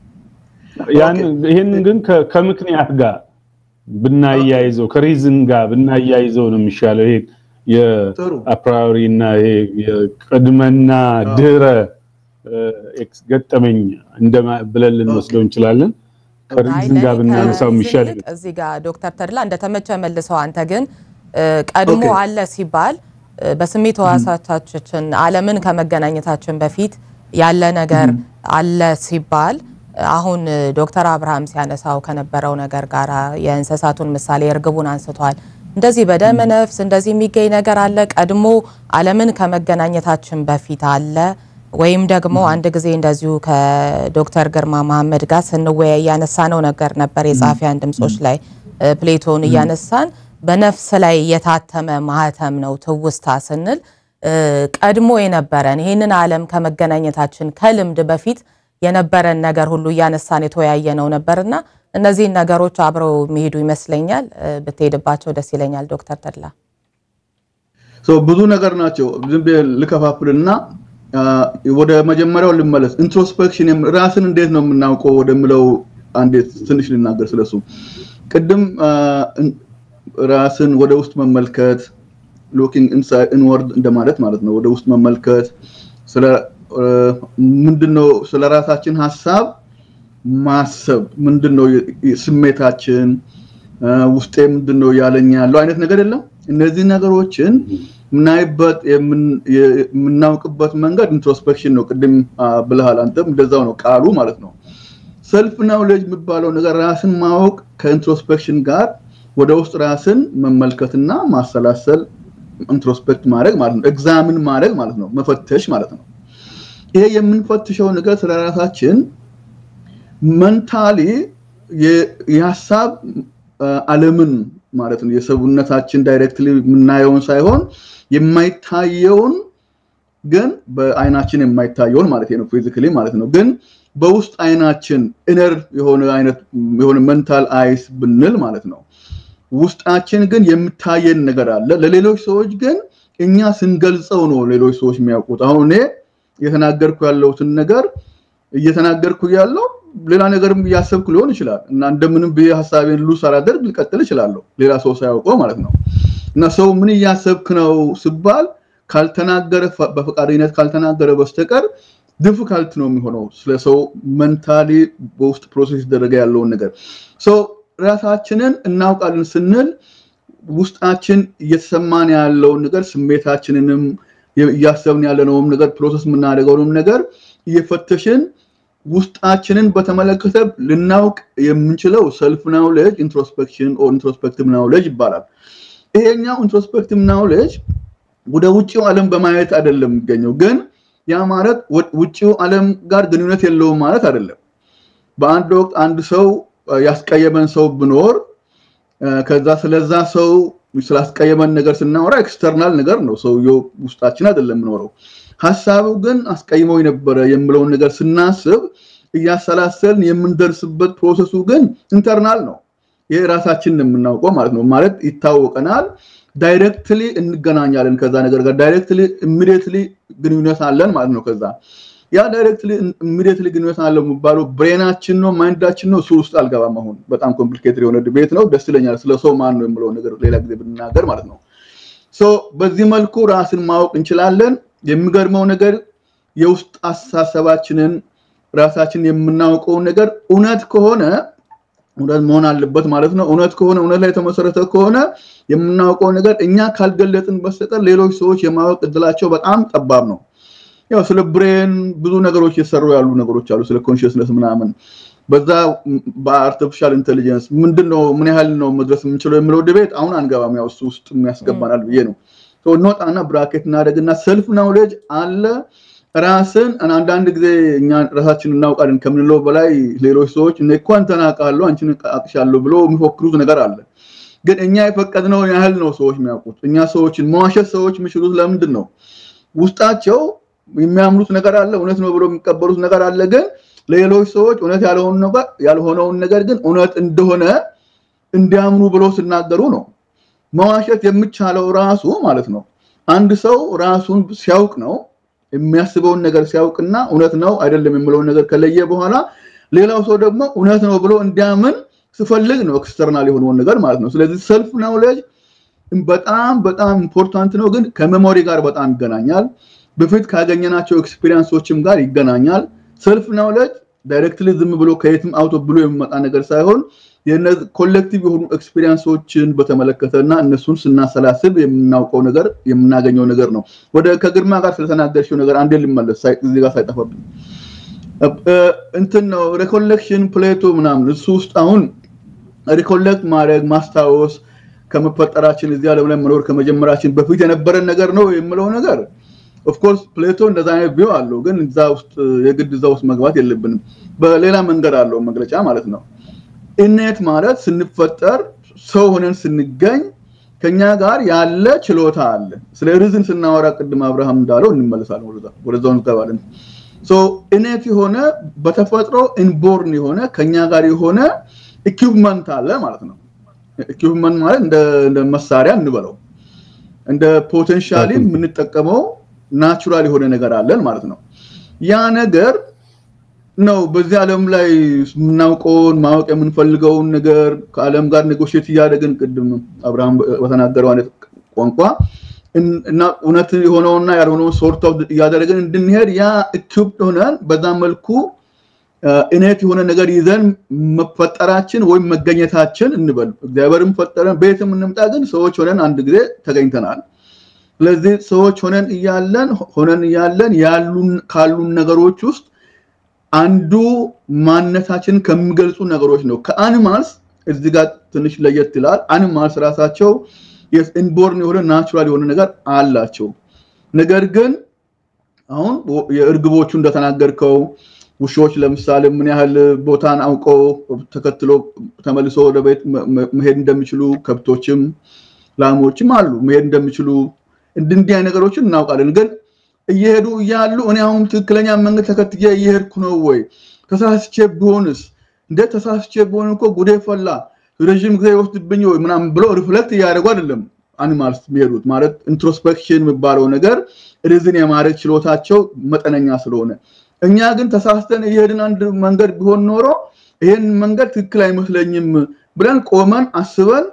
ይህንን ግን ከምክንያት ጋር ብናያይዘው ከሪዝን ጋር ብናያይዘው ነው የሚሻለው። ይሄ የአፕራሪ እና የቅድመና ድህረ ገጠመኝ ብለን ልንወስደው እንችላለን። ከሪዝን ጋር ብናነሳው የሚሻል እዚህ ጋር ዶክተር ተድላ እንደተመቸ መልሰው፣ አንተ ግን ቀድሞ አለ ሲባል በስሜት ህዋሳታችን ዓለምን ከመገናኘታችን በፊት ያለ ነገር አለ ሲባል አሁን ዶክተር አብርሃም ሲያነሳው ከነበረው ነገር ጋር የእንስሳቱን ምሳሌ እርግቡን አንስቷል። እንደዚህ በደመ ነፍስ እንደዚህ የሚገኝ ነገር አለ ቀድሞ ዓለምን ከመገናኘታችን በፊት አለ ወይም ደግሞ አንድ ጊዜ እንደዚሁ ከዶክተር ግርማ መሐመድ ጋር ስንወያይ ያነሳነው ነገር ነበር። የጸሐፊያን ድምጾች ላይ ፕሌቶን እያነሳን በነፍስ ላይ የታተመ ማህተም ነው ትውስታ ስንል ቀድሞ የነበረን ይህንን ዓለም ከመገናኘታችን ከልምድ በፊት የነበረን ነገር ሁሉ እያነሳን የተወያየ ነው ነበርና እነዚህን ነገሮች አብረው የሚሄዱ ይመስለኛል። ብትሄድባቸው ደስ ይለኛል ዶክተር ተድላ። ብዙ ነገር ናቸው። ዝም ብዬ ልከፋፍልና ወደ መጀመሪያው ልመለስ። ኢንትሮስፔክሽን ራስን እንዴት ነው የምናውቀው ወደምለው አንዴ ትንሽ ልናገር ስለሱ። ቅድም ራስን ወደ ውስጥ መመልከት ሎኪንግ ኢንወርድ እንደማለት ማለት ነው። ወደ ውስጥ መመልከት ስለ ምንድነው ስለ ራሳችን ሀሳብ ማሰብ ምንድነው ስሜታችን ውስጤ ምንድነው ያለኝ ያለው አይነት ነገር የለም። እነዚህ ነገሮችን የምናይበት የምናውቅበት መንገድ ኢንትሮስፔክሽን ነው። ቅድም ብልሃል አንተም እንደዛው ነው ቃሉ ማለት ነው። ሰልፍ ናውሌጅ የሚባለው ነገር ራስን ማወቅ ከኢንትሮስፔክሽን ጋር ወደ ውስጥ ራስን መመልከትና ማሰላሰል ኢንትሮስፔክት ማድረግ ማለት ነው። ኤግዛምን ማድረግ ማለት ነው። መፈተሽ ማለት ነው። ይሄ የምንፈትሸው ነገር ስለ ራሳችን መንታሊ የሀሳብ ዓለምን ማለት ነው የሰውነታችን ዳይሬክትሊ የምናየውን ሳይሆን የማይታየውን ግን በአይናችን የማይታየውን ማለት ነው ፊዚካሊ ማለት ነው ግን በውስጥ አይናችን ኢነር የሆነ አይነት የሆነ መንታል አይስ ብንል ማለት ነው ውስጣችን ግን የምታየን ነገር አለ ለሌሎች ሰዎች ግን እኛ ስንገልጸው ነው ሌሎች ሰዎች የሚያውቁት አሁን እኔ እየተናገርኩ ያለሁትን ነገር እየተናገርኩ ያለው ሌላ ነገርም እያሰብኩ ሊሆን ይችላል እና እንደምንም ብዬ ሀሳቤን ሉ ሳላደርግ ልቀጥል እችላለሁ ሌላ ሰው ሳያውቀው ማለት ነው እና ሰው ምን እያሰብክ ነው ስባል ካልተናገረ በፈቃደኝነት ካልተናገረ በስተቀር ዲፊካልት ነው የሚሆነው ስለ ሰው መንታሊ በውስጥ ፕሮሴስ ይደረገ ያለውን ነገር ሰው ራሳችንን እናውቃለን ስንል ውስጣችን እየተሰማን ያለውን ነገር ስሜታችንንም እያሰብን ያለነውም ነገር ፕሮሰስ የምናደርገውንም ነገር እየፈተሽን ውስጣችንን በተመለከተ ልናውቅ የምንችለው ሰልፍ ናውሌጅ ኢንትሮስፔክሽን ኦር ኢንትሮስፔክቲቭ ናውሌጅ ይባላል ይሄኛው ኢንትሮስፔክቲቭ ናውሌጅ ወደ ውጭው ዓለም በማየት አይደለም የሚገኘው ግን ያ ማለት ውጭው ዓለም ጋር ግንኙነት የለውም ማለት አይደለም በአንድ ወቅት አንድ ሰው ያስቀየመን ሰው ብኖር ከዛ ስለዛ ሰው ስላስቀየመን ነገር ስናወራ ኤክስተርናል ነገር ነው ሰውየው ውስጣችን አይደለም የምኖረው ሀሳቡ ግን አስቀይመው የነበረ የምለውን ነገር ስናስብ እያሰላሰልን የምንደርስበት ፕሮሰሱ ግን ኢንተርናል ነው ይሄ ራሳችን የምናውቀው ማለት ነው ማለት ይታወቀናል ዳይሬክትሊ እንገናኛለን ከዛ ነገር ጋር ዳይሬክትሊ ኢሚዲየትሊ ግንኙነት አለን ማለት ነው ከዛ ያ ዳይሬክትሊ ኢሚዲየትሊ ግንኙነት አለው የሚባለው ብሬናችን ነው ማይንዳችን ነው እሱ ውስጥ አልገባም አሁን በጣም ኮምፕሊኬትድ የሆነ ድቤት ነው ደስ ይለኛል ስለ ሰው ማን ነው የምለው ነገር ሌላ ጊዜ ብንናገር ማለት ነው በዚህ መልኩ ራስን ማወቅ እንችላለን የሚገርመው ነገር የውስጥ አስተሳሰባችንን ራሳችን የምናውቀውን ነገር እውነት ከሆነ እውነት መሆን አለበት ማለት ነው እውነት ከሆነ እውነት ላይ የተመሰረተ ከሆነ የምናውቀው ነገር እኛ ካልገለጥን በስተቀር ሌሎች ሰዎች የማወቅ እድላቸው በጣም ጠባብ ነው ያው ስለ ብሬን ብዙ ነገሮች የሰሩ ያሉ ነገሮች አሉ ስለ ኮንሽስነስ ምናምን በዛ በአርቲፊሻል ኢንቴሊጀንስ ምንድነው ምን ያህል ነው መድረስ የምንችለው የሚለው ድቤት አሁን አንገባም ያው እሱ ውስጥ የሚያስገባናል ብዬ ነው እንወጣና ብራኬት እናደርግና ሰልፍ ናውሌጅ አለ ራስን አንዳንድ ጊዜ እኛ ራሳችን እናውቃለን ከምንለው በላይ ሌሎች ሰዎች እኔ እኮ አንተን አውቃለሁ አንቺን አቅሻለሁ ብሎ የሚፎክሩት ነገር አለ ግን እኛ የፈቀድነውን ያህል ነው ሰዎች የሚያውቁት እኛ ሰዎችን መዋሸት ሰዎች የሚችሉት ለምንድን ነው ውስጣቸው የሚያምኑት ነገር አለ እውነት ነው ብሎ የሚቀበሉት ነገር አለ ግን ሌሎች ሰዎች እውነት ያልሆነውን ነገር ግን እውነት እንደሆነ እንዲያምኑ ብሎ ሲናገሩ ነው መዋሸት የሚቻለው ራሱ ማለት ነው አንድ ሰው ራሱን ሲያውቅ ነው የሚያስበውን ነገር ሲያውቅና እውነት ነው አይደለም የምለውን ነገር ከለየ በኋላ ሌላው ሰው ደግሞ እውነት ነው ብሎ እንዲያምን ስፈልግ ነው ኤክስተርናል የሆነውን ነገር ማለት ነው ስለዚህ ሰልፍ ናውሌጅ በጣም በጣም ኢምፖርታንት ነው ግን ከሜሞሪ ጋር በጣም ይገናኛል በፊት ካገኘናቸው ኤክስፒሪየንሶችም ጋር ይገናኛል ሰልፍ ናውሌጅ ዳይሬክትሊ ዝም ብሎ ከየትም አውቶ ብሎ የሚመጣ ነገር ሳይሆን ኮሌክቲቭ የሆኑ ኤክስፒሪየንሶችን በተመለከተ እና እነሱን ስናሰላስብ የምናውቀው ነገር የምናገኘው ነገር ነው ወደ ከግርማ ጋር ስለተናገርሽው ነገር አንዴ ልመለስ እዚህ ጋር ሳይጠፋብኝ እንትን ነው ሪኮሌክሽን ፕሌቶ ምናምን እሱ ውስጥ አሁን ሪኮሌክት ማድረግ ማስታወስ ከመፈጠራችን እዚህ ዓለም ላይ መኖር ከመጀመራችን በፊት የነበረን ነገር ነው የምለው ነገር ኦፍኮርስ ፕሌቶ እንደዛ አይነት ቪው አለው፣ ግን እዛ ውስጥ የግድ እዛ ውስጥ መግባት የለብንም። በሌላ መንገድ አለው መግለጫ ማለት ነው። ኢኔት ማለት ስንፈጠር ሰው ሆነን ስንገኝ ከኛ ጋር ያለ ችሎታ አለ። ስለ ሪዝን ስናወራ ቅድም አብርሃም እንዳለው እንመለሳለን፣ ወደዛው እንገባለን። ሶ ኢኔት የሆነ በተፈጥሮ ኢንቦርን የሆነ ከኛ ጋር የሆነ ኢኩፕመንት አለ ማለት ነው። ኢኩፕመንት ማለት እንደ መሳሪያ እንበለው እንደ ፖቴንሻሊ የምንጠቀመው ናቹራል የሆነ ነገር አለን ማለት ነው። ያ ነገር ነው በዚህ ዓለም ላይ የምናውቀውን ማወቅ የምንፈልገውን ነገር ከዓለም ጋር ኔጎሽት እያደረግን ቅድም አብርሃም በተናገረው አይነት ቋንቋ እና እውነት የሆነውና ያልሆነውን ሶርት ኦፍ እያደረግን እንድንሄድ ያ ኢኩፕድ ሆነን በዛ መልኩ እኔት የሆነ ነገር ይዘን መፈጠራችን ወይም መገኘታችን እንበል እግዚአብሔርም ፈጠረን ቤትም እንምጣ፣ ግን ሰዎች ሆነን አንድ ጊዜ ተገኝተናል። ስለዚህ ሰዎች ሆነን እያለን ሆነን እያለን ያሉን ካሉን ነገሮች ውስጥ አንዱ ማንነታችንን ከሚገልጹ ነገሮች ነው። ከአኒማልስ እዚህ ጋር ትንሽ ለየት ይላል። አኒማልስ ራሳቸው ኢንቦርን የሆነ ናቹራል የሆነ ነገር አላቸው። ነገር ግን አሁን የእርግቦቹ እንደተናገርከው ውሾች ለምሳሌ ምን ያህል ቦታን አውቀው ተከትሎ ተመልሶ ወደ ቤት መሄድ እንደሚችሉ ከብቶችም ላሞችም አሉ መሄድ እንደሚችሉ እንዲህ አይነት ነገሮችን እናውቃለን። ግን እየሄዱ እያሉ እኔ አሁን ትክክለኛ መንገድ ተከትዬ እየሄድኩ ነው ወይ ተሳስቼ ቢሆንስ እንደ ተሳስቼ ቢሆን እኮ ጉዴ ፈላ ረዥም ጊዜ ይወስድብኝ ወይ ምናምን ብሎ ሪፍሌክት እያደረጉ አይደለም አኒማልስ የሚሄዱት ማለት ኢንትሮስፔክሽን የሚባለው ነገር ሪዝን የማድረግ ችሎታቸው መጠነኛ ስለሆነ እኛ ግን ተሳስተን እየሄድን አንድ መንገድ ቢሆን ኖሮ ይሄን መንገድ ትክክል አይመስለኝም ብለን ቆመን አስበን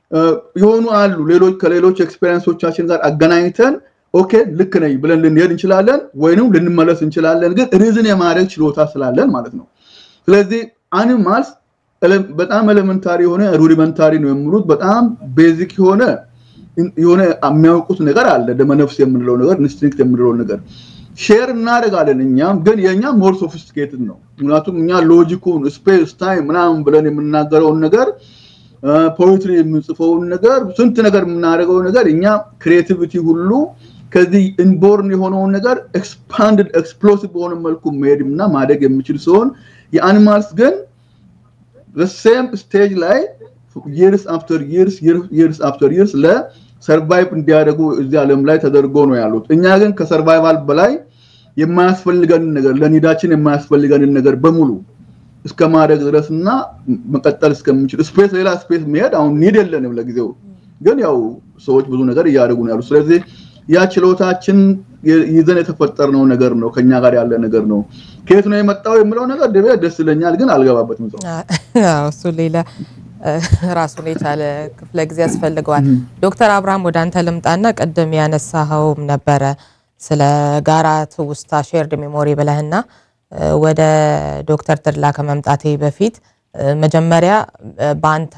የሆኑ አሉ ሌሎች ከሌሎች ኤክስፔሪንሶቻችን ጋር አገናኝተን ኦኬ ልክ ነኝ ብለን ልንሄድ እንችላለን፣ ወይንም ልንመለስ እንችላለን። ግን ሪዝን የማድረግ ችሎታ ስላለን ማለት ነው። ስለዚህ አኒማልስ በጣም ኤሌመንታሪ የሆነ ሩዲመንታሪ ነው የሚሉት በጣም ቤዚክ የሆነ የሆነ የሚያውቁት ነገር አለ። ደመነፍስ የምንለው ነገር ኢንስቲንክት የምንለው ነገር ሼር እናደርጋለን። እኛም ግን የእኛ ሞር ሶፊስቲኬትድ ነው። ምክንያቱም እኛ ሎጂኩን ስፔስ ታይም ምናምን ብለን የምናገረውን ነገር ፖኤትሪ የምንጽፈውን ነገር ስንት ነገር የምናደርገው ነገር እኛ ክሬቲቪቲ ሁሉ ከዚህ ኢንቦርን የሆነውን ነገር ኤክስፓንድድ ኤክስፕሎሲቭ በሆነ መልኩ መሄድ እና ማደግ የሚችል ሲሆን የአኒማልስ ግን ሴም ስቴጅ ላይ ይርስ አፍተር ይርስ ይርስ አፍተር ይርስ ለሰርቫይቭ እንዲያደርጉ እዚህ ዓለም ላይ ተደርጎ ነው ያሉት። እኛ ግን ከሰርቫይቫል በላይ የማያስፈልገንን ነገር ለኒዳችን የማያስፈልገንን ነገር በሙሉ እስከ ማድረግ ድረስ እና መቀጠል እስከምንችል ስፔስ ሌላ ስፔስ መሄድ አሁን ኒድ የለንም ለጊዜው። ግን ያው ሰዎች ብዙ ነገር እያደረጉ ነው ያሉ። ስለዚህ ያ ችሎታችን ይዘን የተፈጠርነው ነገር ነው፣ ከኛ ጋር ያለ ነገር ነው። ከየት ነው የመጣው የምለው ነገር ደቤ ደስ ይለኛል፣ ግን አልገባበትም። እሱ ሌላ ራሱን የቻለ ክፍለ ጊዜ ያስፈልገዋል። ዶክተር አብርሃም ወደ አንተ ልምጣና ቅድም ያነሳኸውም ነበረ ስለ ጋራ ትውስታ ሼርድ ሜሞሪ ብለህና ወደ ዶክተር ተድላ ከመምጣቴ በፊት መጀመሪያ በአንተ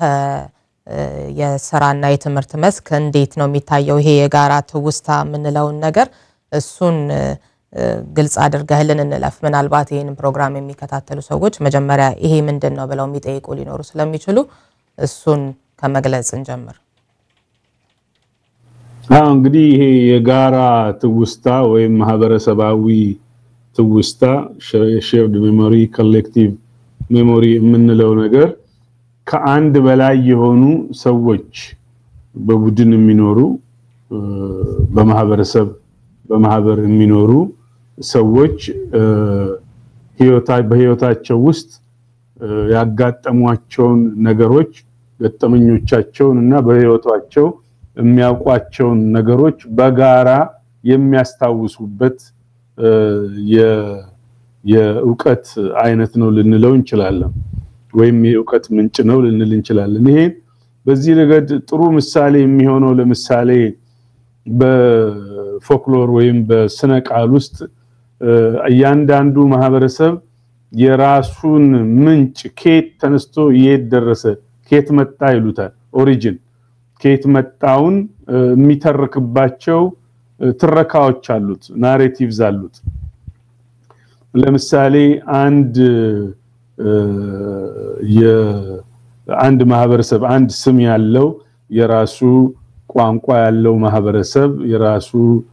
የስራና የትምህርት መስክ እንዴት ነው የሚታየው ይሄ የጋራ ትውስታ የምንለውን ነገር እሱን ግልጽ አድርገህልን እንለፍ። ምናልባት ይህንን ፕሮግራም የሚከታተሉ ሰዎች መጀመሪያ ይሄ ምንድን ነው ብለው የሚጠይቁ ሊኖሩ ስለሚችሉ እሱን ከመግለጽ እንጀምር። አዎ እንግዲህ ይሄ የጋራ ትውስታ ወይም ማህበረሰባዊ ትውስታ ሼርድ ሜሞሪ ኮሌክቲቭ ሜሞሪ የምንለው ነገር ከአንድ በላይ የሆኑ ሰዎች በቡድን የሚኖሩ በማህበረሰብ በማህበር የሚኖሩ ሰዎች በህይወታቸው ውስጥ ያጋጠሟቸውን ነገሮች ገጠመኞቻቸውን እና በህይወታቸው የሚያውቋቸውን ነገሮች በጋራ የሚያስታውሱበት የእውቀት አይነት ነው ልንለው እንችላለን፣ ወይም የእውቀት ምንጭ ነው ልንል እንችላለን። ይሄ በዚህ ረገድ ጥሩ ምሳሌ የሚሆነው ለምሳሌ በፎክሎር ወይም በስነ ቃል ውስጥ እያንዳንዱ ማህበረሰብ የራሱን ምንጭ ኬት ተነስቶ የት ደረሰ፣ ኬት መጣ ይሉታል። ኦሪጂን ኬት መጣውን የሚተርክባቸው ትረካዎች አሉት፣ ናሬቲቭዝ አሉት። ለምሳሌ አንድ የአንድ ማህበረሰብ አንድ ስም ያለው የራሱ ቋንቋ ያለው ማህበረሰብ የራሱ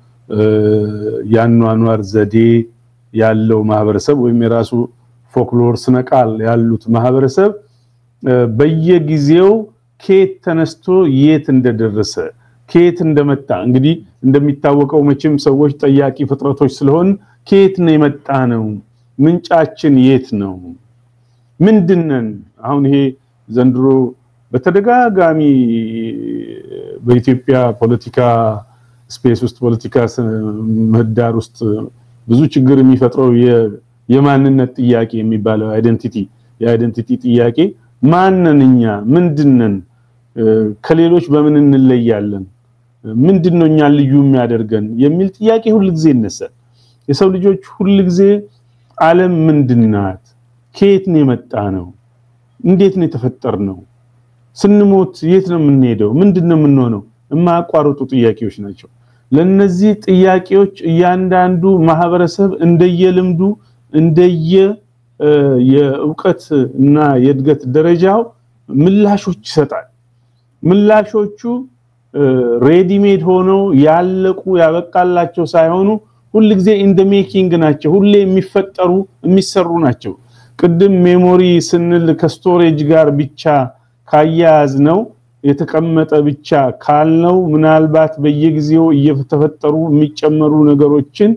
ያኗኗር ዘዴ ያለው ማህበረሰብ ወይም የራሱ ፎክሎር ስነቃል ያሉት ማህበረሰብ በየጊዜው ከየት ተነስቶ የት እንደደረሰ ከየት እንደመጣ እንግዲህ እንደሚታወቀው መቼም ሰዎች ጠያቂ ፍጥረቶች ስለሆን ከየት ነው የመጣ ነው ምንጫችን የት ነው ምንድነን አሁን ይሄ ዘንድሮ በተደጋጋሚ በኢትዮጵያ ፖለቲካ ስፔስ ውስጥ ፖለቲካ ምህዳር ውስጥ ብዙ ችግር የሚፈጥረው የማንነት ጥያቄ የሚባለው አይደንቲቲ የአይደንቲቲ ጥያቄ ማነን እኛ ምንድነን ከሌሎች በምን እንለያለን ምንድነው እኛ ልዩ የሚያደርገን የሚል ጥያቄ ሁልጊዜ ይነሳል የሰው ልጆች ሁልጊዜ ዓለም ምንድናት ከየት ነው የመጣ ነው እንዴት ነው የተፈጠር ነው ስንሞት የት ነው የምንሄደው ምንድነው የምንሆነው የማያቋርጡ ጥያቄዎች ናቸው ለነዚህ ጥያቄዎች እያንዳንዱ ማህበረሰብ እንደየልምዱ እንደየ የእውቀት እና የእድገት ደረጃው ምላሾች ይሰጣል ምላሾቹ ሬዲሜድ ሆነው ያለቁ ያበቃላቸው ሳይሆኑ ሁልጊዜ ኢንደ ሜኪንግ ናቸው ሁሌ የሚፈጠሩ የሚሰሩ ናቸው ቅድም ሜሞሪ ስንል ከስቶሬጅ ጋር ብቻ ካያያዝ ነው የተቀመጠ ብቻ ካልነው ምናልባት በየጊዜው እየተፈጠሩ የሚጨመሩ ነገሮችን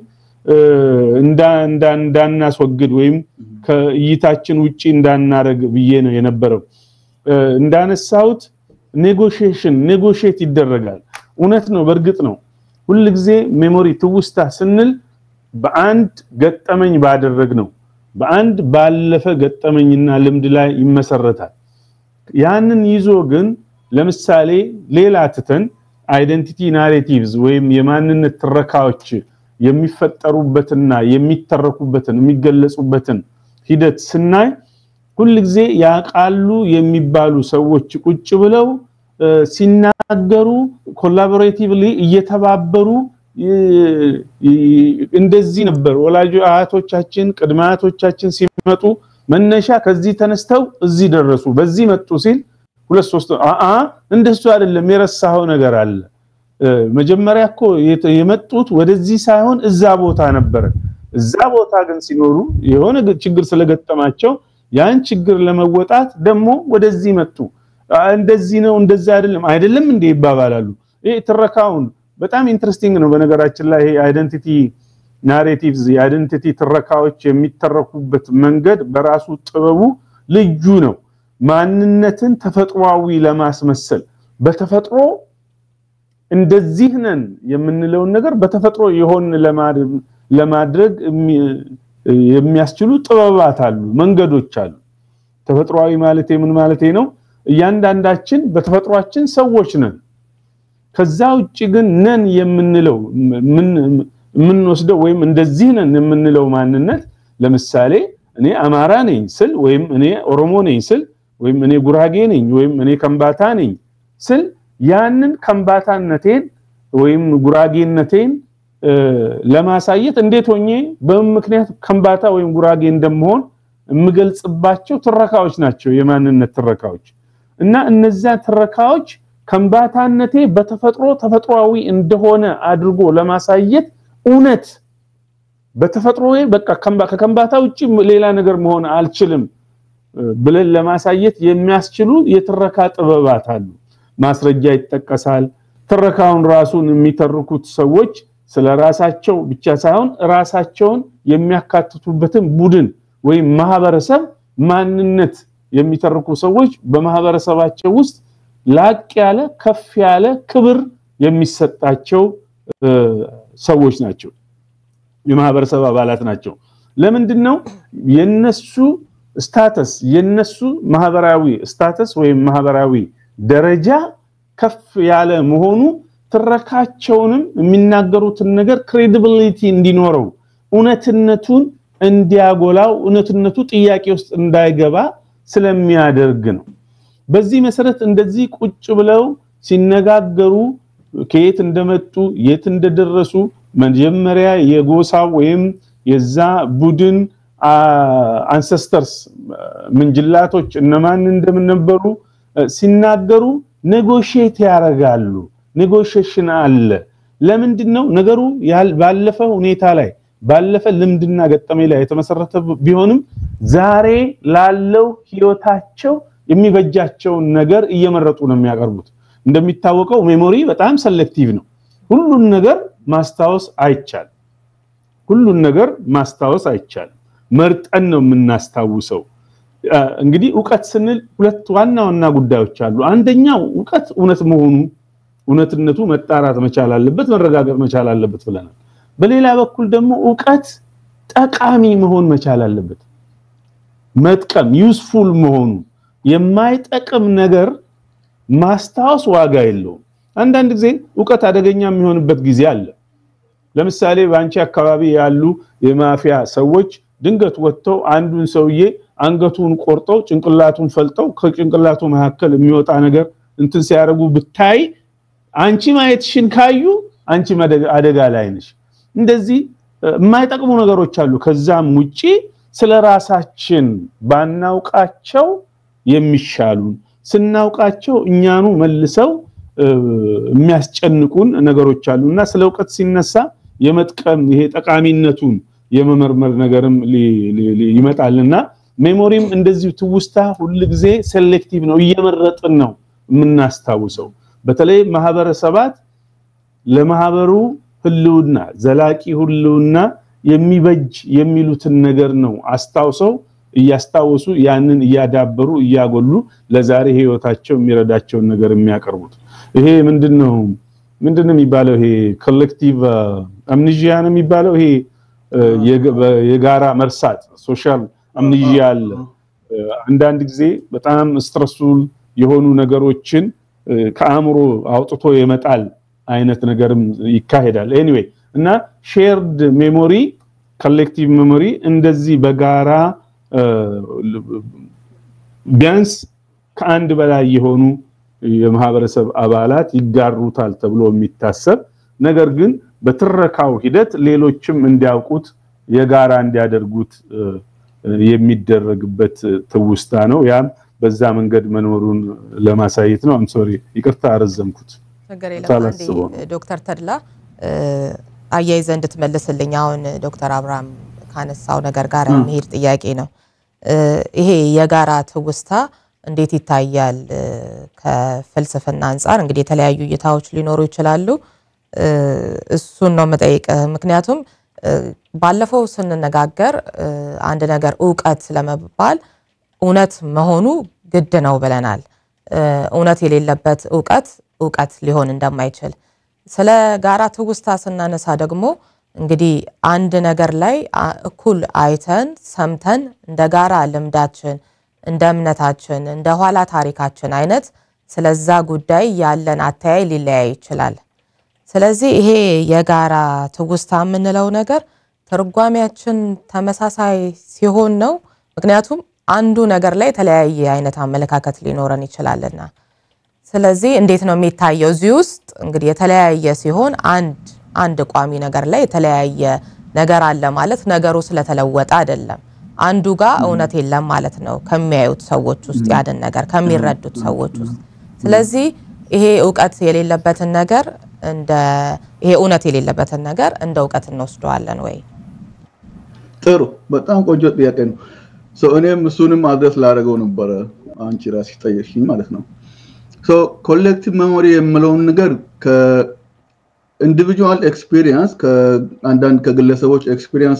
እንዳናስወግድ ወይም ከእይታችን ውጪ እንዳናረግ ብዬ ነው የነበረው እንዳነሳሁት ኔጎሽዬሽን ኔጎሽዬት ይደረጋል እውነት ነው በእርግጥ ነው ሁልጊዜ ሜሞሪ ትውስታ ስንል በአንድ ገጠመኝ ባደረግ ነው በአንድ ባለፈ ገጠመኝና ልምድ ላይ ይመሰረታል ያንን ይዞ ግን ለምሳሌ ሌላ ትተን አይደንቲቲ ናሬቲቭስ ወይም የማንነት ትረካዎች የሚፈጠሩበትና የሚተረኩበትን የሚገለጹበትን ሂደት ስናይ ሁልጊዜ ያቃሉ የሚባሉ ሰዎች ቁጭ ብለው ሲናገሩ ኮላቦሬቲቭሊ እየተባበሩ እንደዚህ ነበር ወላጅ አያቶቻችን ቅድመ አያቶቻችን ሲመጡ መነሻ ከዚህ ተነስተው እዚህ ደረሱ በዚህ መጡ ሲል ሁለት ሶስት አአ እንደሱ አይደለም የረሳው ነገር አለ መጀመሪያ እኮ የመጡት ወደዚህ ሳይሆን እዛ ቦታ ነበር እዛ ቦታ ግን ሲኖሩ የሆነ ችግር ስለገጠማቸው ያን ችግር ለመወጣት ደግሞ ወደዚህ መጡ እንደዚህ ነው እንደዛ አይደለም አይደለም እንዴ ይባባላሉ ይሄ ትረካውን በጣም ኢንትረስቲንግ ነው በነገራችን ላይ ይሄ አይደንቲቲ ናሬቲቭስ የአይደንቲቲ ትረካዎች የሚተረኩበት መንገድ በራሱ ጥበቡ ልዩ ነው ማንነትን ተፈጥሯዊ ለማስመሰል በተፈጥሮ እንደዚህ ነን የምንለውን ነገር በተፈጥሮ የሆን ለማድረግ የሚያስችሉ ጥበባት አሉ መንገዶች አሉ ተፈጥሯዊ ማለት ምን ማለት ነው እያንዳንዳችን በተፈጥሯችን ሰዎች ነን ከዛ ውጭ ግን ነን የምንለው የምንወስደው ወይም እንደዚህ ነን የምንለው ማንነት ለምሳሌ እኔ አማራ ነኝ ስል ወይም እኔ ኦሮሞ ነኝ ስል ወይም እኔ ጉራጌ ነኝ ወይም እኔ ከምባታ ነኝ ስል ያንን ከምባታነቴን ወይም ጉራጌነቴን ለማሳየት እንዴት ሆኜ በምን ምክንያት ከምባታ ወይም ጉራጌ እንደምሆን የምገልጽባቸው ትረካዎች ናቸው የማንነት ትረካዎች እና እነዚያ ትረካዎች ከምባታነቴ በተፈጥሮ ተፈጥሯዊ እንደሆነ አድርጎ ለማሳየት እውነት በተፈጥሮ በቃ ከከምባታ ውጪ ሌላ ነገር መሆን አልችልም ብለን ለማሳየት የሚያስችሉ የትረካ ጥበባት አሉ ማስረጃ ይጠቀሳል ትረካውን ራሱን የሚተርኩት ሰዎች ስለ ራሳቸው ብቻ ሳይሆን ራሳቸውን የሚያካትቱበትን ቡድን ወይም ማህበረሰብ ማንነት የሚተርኩ ሰዎች በማህበረሰባቸው ውስጥ ላቅ ያለ ከፍ ያለ ክብር የሚሰጣቸው ሰዎች ናቸው የማህበረሰብ አባላት ናቸው ለምንድነው የነሱ ስታተስ የነሱ ማህበራዊ ስታተስ ወይም ማህበራዊ ደረጃ ከፍ ያለ መሆኑ ትረካቸውንም የሚናገሩትን ነገር ክሬዲቢሊቲ እንዲኖረው እውነትነቱን እንዲያጎላው እውነትነቱ ጥያቄ ውስጥ እንዳይገባ ስለሚያደርግ ነው በዚህ መሰረት እንደዚህ ቁጭ ብለው ሲነጋገሩ ከየት እንደመጡ የት እንደደረሱ መጀመሪያ የጎሳው ወይም የዛ ቡድን አንሰስተርስ ምንጅላቶች እነማን እንደምነበሩ ሲናገሩ ኔጎሽየት ያደርጋሉ። ኔጎሽሽን አለ። ለምንድን ነው ነገሩ ባለፈ ሁኔታ ላይ ባለፈ ልምድና ገጠሜ ላይ የተመሰረተ ቢሆንም ዛሬ ላለው ህይወታቸው የሚበጃቸውን ነገር እየመረጡ ነው የሚያቀርቡት። እንደሚታወቀው ሜሞሪ በጣም ሰሌክቲቭ ነው። ሁሉን ነገር ማስታወስ አይቻልም። ሁሉን ነገር ማስታወስ አይቻልም። መርጠን ነው የምናስታውሰው። እንግዲህ እውቀት ስንል ሁለት ዋና ዋና ጉዳዮች አሉ። አንደኛው እውቀት እውነት መሆኑ እውነትነቱ መጣራት መቻል አለበት፣ መረጋገጥ መቻል አለበት ብለናል። በሌላ በኩል ደግሞ እውቀት ጠቃሚ መሆን መቻል አለበት። መጥቀም ዩስፉል መሆኑ የማይጠቅም ነገር ማስታወስ ዋጋ የለውም። አንዳንድ ጊዜ እውቀት አደገኛ የሚሆንበት ጊዜ አለ። ለምሳሌ በአንቺ አካባቢ ያሉ የማፊያ ሰዎች ድንገት ወጥተው አንዱን ሰውዬ አንገቱን ቆርጠው ጭንቅላቱን ፈልጠው ከጭንቅላቱ መካከል የሚወጣ ነገር እንትን ሲያደርጉ ብታይ አንቺ ማየትሽን ካዩ አንቺ አደጋ ላይ ነሽ። እንደዚህ የማይጠቅሙ ነገሮች አሉ። ከዛም ውጪ ስለ ራሳችን ባናውቃቸው የሚሻሉን ስናውቃቸው እኛኑ መልሰው የሚያስጨንቁን ነገሮች አሉ እና ስለ እውቀት ሲነሳ የመጥቀም ይሄ ጠቃሚነቱን የመመርመር ነገርም ይመጣልና ሜሞሪም እንደዚሁ ትውስታ ሁል ጊዜ ሴሌክቲቭ ነው፣ እየመረጥን ነው የምናስታውሰው። በተለይ ማህበረሰባት ለማህበሩ ህልውና ዘላቂ ህልውና የሚበጅ የሚሉትን ነገር ነው አስታውሰው እያስታወሱ ያንን እያዳበሩ እያጎሉ ለዛሬ ህይወታቸው የሚረዳቸውን ነገር የሚያቀርቡት። ይሄ ምንድነው ምንድነው የሚባለው? ይሄ ኮሌክቲቭ አምኒዥያ ነው የሚባለው። ይሄ የጋራ መርሳት ሶሻል አምኒዥያ አለ። አንዳንድ ጊዜ በጣም ስትረስፉል የሆኑ ነገሮችን ከአእምሮ አውጥቶ የመጣል አይነት ነገርም ይካሄዳል። ኤኒዌይ እና ሼርድ ሜሞሪ ኮሌክቲቭ ሜሞሪ እንደዚህ በጋራ ቢያንስ ከአንድ በላይ የሆኑ የማህበረሰብ አባላት ይጋሩታል ተብሎ የሚታሰብ ነገር ግን በትረካው ሂደት ሌሎችም እንዲያውቁት የጋራ እንዲያደርጉት የሚደረግበት ትውስታ ነው። ያም በዛ መንገድ መኖሩን ለማሳየት ነው። አም ሶሪ ይቅርታ አረዘምኩት። ችግር የለም። አንዴ ዶክተር ተድላ አያይዘ እንድትመልስልኝ አሁን ዶክተር አብርሃም ካነሳው ነገር ጋር የሚሄድ ጥያቄ ነው። ይሄ የጋራ ትውስታ እንዴት ይታያል? ከፍልስፍና አንጻር እንግዲህ የተለያዩ እይታዎች ሊኖሩ ይችላሉ። እሱን ነው የምጠይቅህ። ምክንያቱም ባለፈው ስንነጋገር አንድ ነገር እውቀት ለመባል እውነት መሆኑ ግድ ነው ብለናል። እውነት የሌለበት እውቀት እውቀት ሊሆን እንደማይችል ስለ ጋራ ትውስታ ስናነሳ ደግሞ እንግዲህ አንድ ነገር ላይ እኩል አይተን ሰምተን እንደ ጋራ ልምዳችን፣ እንደ እምነታችን፣ እንደ ኋላ ታሪካችን አይነት ስለዛ ጉዳይ ያለን አተያይ ሊለያይ ይችላል። ስለዚህ ይሄ የጋራ ትውስታ የምንለው ነገር ትርጓሜያችን ተመሳሳይ ሲሆን ነው። ምክንያቱም አንዱ ነገር ላይ የተለያየ አይነት አመለካከት ሊኖረን ይችላልና ስለዚህ እንዴት ነው የሚታየው? እዚህ ውስጥ እንግዲህ የተለያየ ሲሆን አንድ አንድ ቋሚ ነገር ላይ የተለያየ ነገር አለ ማለት ነገሩ ስለተለወጠ አይደለም። አንዱ ጋር እውነት የለም ማለት ነው ከሚያዩት ሰዎች ውስጥ ያንን ነገር ከሚረዱት ሰዎች ውስጥ። ስለዚህ ይሄ እውቀት የሌለበትን ነገር እንደ ይሄ እውነት የሌለበትን ነገር እንደ እውቀት እንወስደዋለን ወይ? ጥሩ፣ በጣም ቆንጆ ጥያቄ ነው። እኔም እሱንም አድረስ ላደረገው ነበረ አንቺ ራስሽ ጠየቅሽኝ ማለት ነው። ኮሌክቲቭ ሜሞሪ የምለውን ነገር ከኢንዲቪጁዋል ኤክስፒሪየንስ ከአንዳንድ ከግለሰቦች ኤክስፒሪየንስ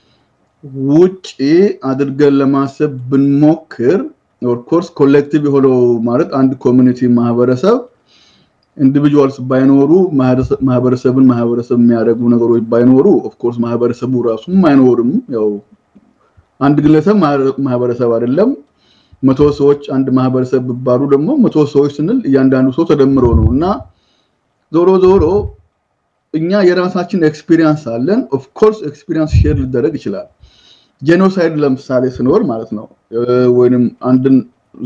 ውጪ አድርገን ለማሰብ ብንሞክር ኦፍኮርስ ኮሌክቲቭ የሆነው ማለት አንድ ኮሚኒቲ ማህበረሰብ ኢንዲቪጁዋልስ ባይኖሩ ማህበረሰብን ማህበረሰብ የሚያደርጉ ነገሮች ባይኖሩ ኦፍኮርስ ማህበረሰቡ ራሱም አይኖርም። ያው አንድ ግለሰብ ማህበረሰብ አይደለም። መቶ ሰዎች አንድ ማህበረሰብ ቢባሉ ደግሞ መቶ ሰዎች ስንል እያንዳንዱ ሰው ተደምሮ ነው እና ዞሮ ዞሮ እኛ የራሳችን ኤክስፒሪየንስ አለን። ኦፍኮርስ ኤክስፒሪየንስ ሼር ሊደረግ ይችላል። ጄኖሳይድ ለምሳሌ ስኖር ማለት ነው ወይንም አንድን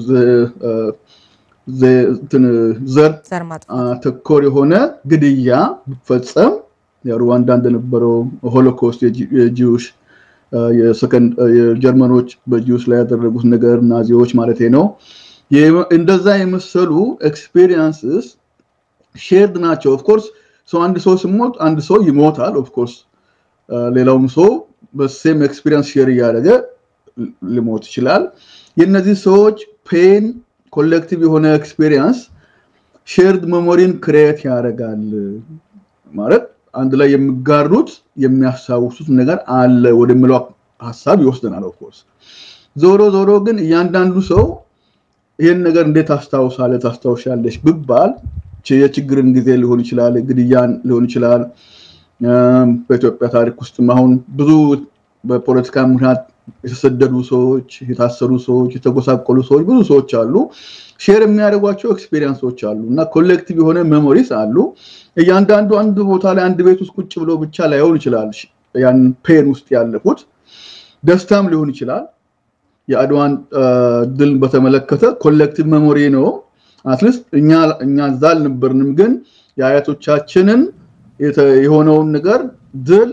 ዘር ተኮር የሆነ ግድያ ቢፈጸም ሩዋንዳ እንደነበረው ሆሎኮስት የጂውሽ የጀርመኖች በጂውስ ላይ ያደረጉት ነገር ናዚዎች ማለት ነው። እንደዛ የመሰሉ ኤክስፔሪንስስ ሼርድ ናቸው። ኦፍኮርስ ሰው አንድ ሰው ሲሞት አንድ ሰው ይሞታል። ኦፍኮርስ ሌላውም ሰው በሴም ኤክስፒሪየንስ ሼር እያደረገ ሊሞት ይችላል። የእነዚህ ሰዎች ፔን ኮሌክቲቭ የሆነ ኤክስፒሪየንስ ሼርድ ሜሞሪን ክሬት ያደርጋል ማለት አንድ ላይ የሚጋሩት የሚያስታውሱት ነገር አለ ወደሚለው ሀሳብ ይወስደናል። ኦፍኮርስ ዞሮ ዞሮ ግን እያንዳንዱ ሰው ይህን ነገር እንዴት ታስታውሳለህ ታስታውሻለች ብባል የችግርን ጊዜ ሊሆን ይችላል፣ ግድያን ሊሆን ይችላል። በኢትዮጵያ ታሪክ ውስጥም አሁን ብዙ በፖለቲካ ምክንያት የተሰደዱ ሰዎች፣ የታሰሩ ሰዎች፣ የተጎሳቆሉ ሰዎች ብዙ ሰዎች አሉ። ሼር የሚያደርጓቸው ኤክስፔሪንሶች አሉ እና ኮሌክቲቭ የሆነ ሜሞሪስ አሉ። እያንዳንዱ አንድ ቦታ ላይ አንድ ቤት ውስጥ ቁጭ ብሎ ብቻ ላይሆን ይችላል ያን ፔን ውስጥ ያለፉት ደስታም ሊሆን ይችላል። የአድዋን ድል በተመለከተ ኮሌክቲቭ ሜሞሪ ነው። አትሊስት እኛ እኛ እዛ አልነበርንም፣ ግን የአያቶቻችንን የሆነውን ነገር ድል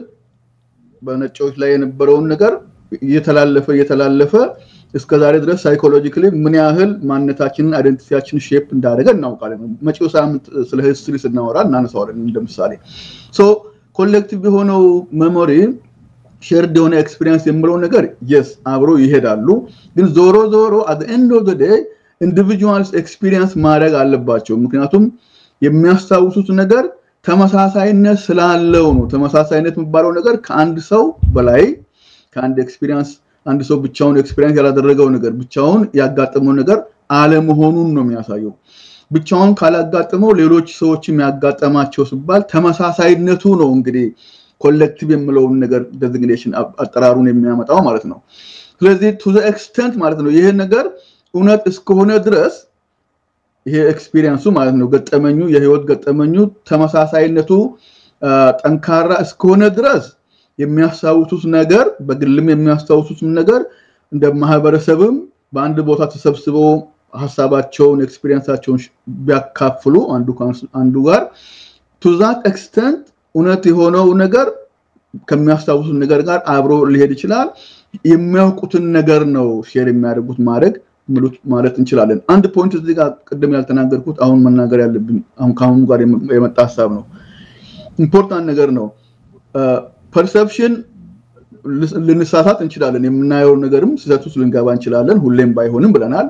በነጮች ላይ የነበረውን ነገር እየተላለፈ እየተላለፈ እስከ ዛሬ ድረስ ሳይኮሎጂካሊ ምን ያህል ማንነታችንን አይደንቲቲያችንን ሼፕ እንዳደረገ እናውቃለን። መጪው ሳምንት ስለ ሂስትሪ ስናወራ እናነሳዋለን እንደምሳሌ። ሶ ኮሌክቲቭ የሆነው ሜሞሪ ሼርድ የሆነ ኤክስፒሪየንስ የምለው ነገር የስ አብሮ ይሄዳሉ። ግን ዞሮ ዞሮ አት ኤንድ ኦፍ ዴይ ኢንዲቪጁዋልስ ኤክስፒሪየንስ ማድረግ አለባቸው። ምክንያቱም የሚያስታውሱት ነገር ተመሳሳይነት ስላለው ነው። ተመሳሳይነት የሚባለው ነገር ከአንድ ሰው በላይ ከአንድ ኤክስፒሪየንስ አንድ ሰው ብቻውን ኤክስፒሪየንስ ያላደረገው ነገር ብቻውን ያጋጠመው ነገር አለመሆኑን ነው የሚያሳየው። ብቻውን ካላጋጠመው ሌሎች ሰዎችም ያጋጠማቸው ሲባል ተመሳሳይነቱ ነው እንግዲህ ኮሌክቲቭ የምለውን ነገር ዴዚግኔሽን አጠራሩን የሚያመጣው ማለት ነው። ስለዚህ ቱ ዘ ኤክስተንት ማለት ነው ይሄ ነገር እውነት እስከሆነ ድረስ ይሄ ኤክስፒሪየንሱ ማለት ነው ገጠመኙ የህይወት ገጠመኙ ተመሳሳይነቱ ጠንካራ እስከሆነ ድረስ የሚያስታውሱት ነገር በግልም የሚያስታውሱት ነገር እንደ ማህበረሰብም በአንድ ቦታ ተሰብስበው ሀሳባቸውን ኤክስፒሪየንሳቸውን ቢያካፍሉ አንዱ አንዱ ጋር ቱ ዛት ኤክስተንት እውነት የሆነው ነገር ከሚያስታውሱት ነገር ጋር አብሮ ሊሄድ ይችላል። የሚያውቁትን ነገር ነው ሼር የሚያደርጉት ማድረግ ምሉት ማለት እንችላለን። አንድ ፖይንት እዚህ ጋር ቅድም ያልተናገርኩት አሁን መናገር ያለብን አሁን ከአሁኑ ጋር የመጣ ሀሳብ ነው። ኢምፖርታንት ነገር ነው። ፐርሰፕሽን ልንሳሳት እንችላለን። የምናየው ነገርም ስህተት ውስጥ ልንገባ እንችላለን። ሁሌም ባይሆንም ብለናል።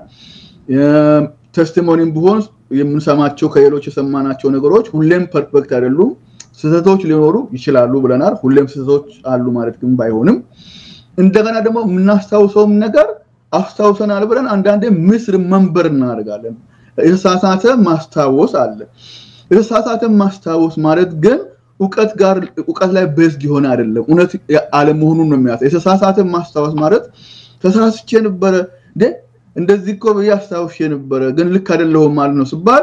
ቴስቲሞኒም ቢሆን የምንሰማቸው ከሌሎች የሰማናቸው ነገሮች ሁሌም ፐርፌክት አይደሉም። ስህተቶች ሊኖሩ ይችላሉ ብለናል። ሁሌም ስህተቶች አሉ ማለት ግን ባይሆንም እንደገና ደግሞ የምናስታውሰውም ነገር አስታውሰናል ብለን አንዳንዴ ምስር መንበር እናደርጋለን። የተሳሳተ ማስታወስ አለ። የተሳሳተ ማስታወስ ማለት ግን እውቀት ጋር እውቀት ላይ ቤዝድ የሆነ አይደለም፣ እውነት አለመሆኑን ነው የሚያሳይ። የተሳሳተ ማስታወስ ማለት ተሳስቼ ነበረ እንዴ እንደዚህ እኮ ብዬ አስታውሼ ነበረ ግን ልክ አይደለሁም ማለት ነው ሲባል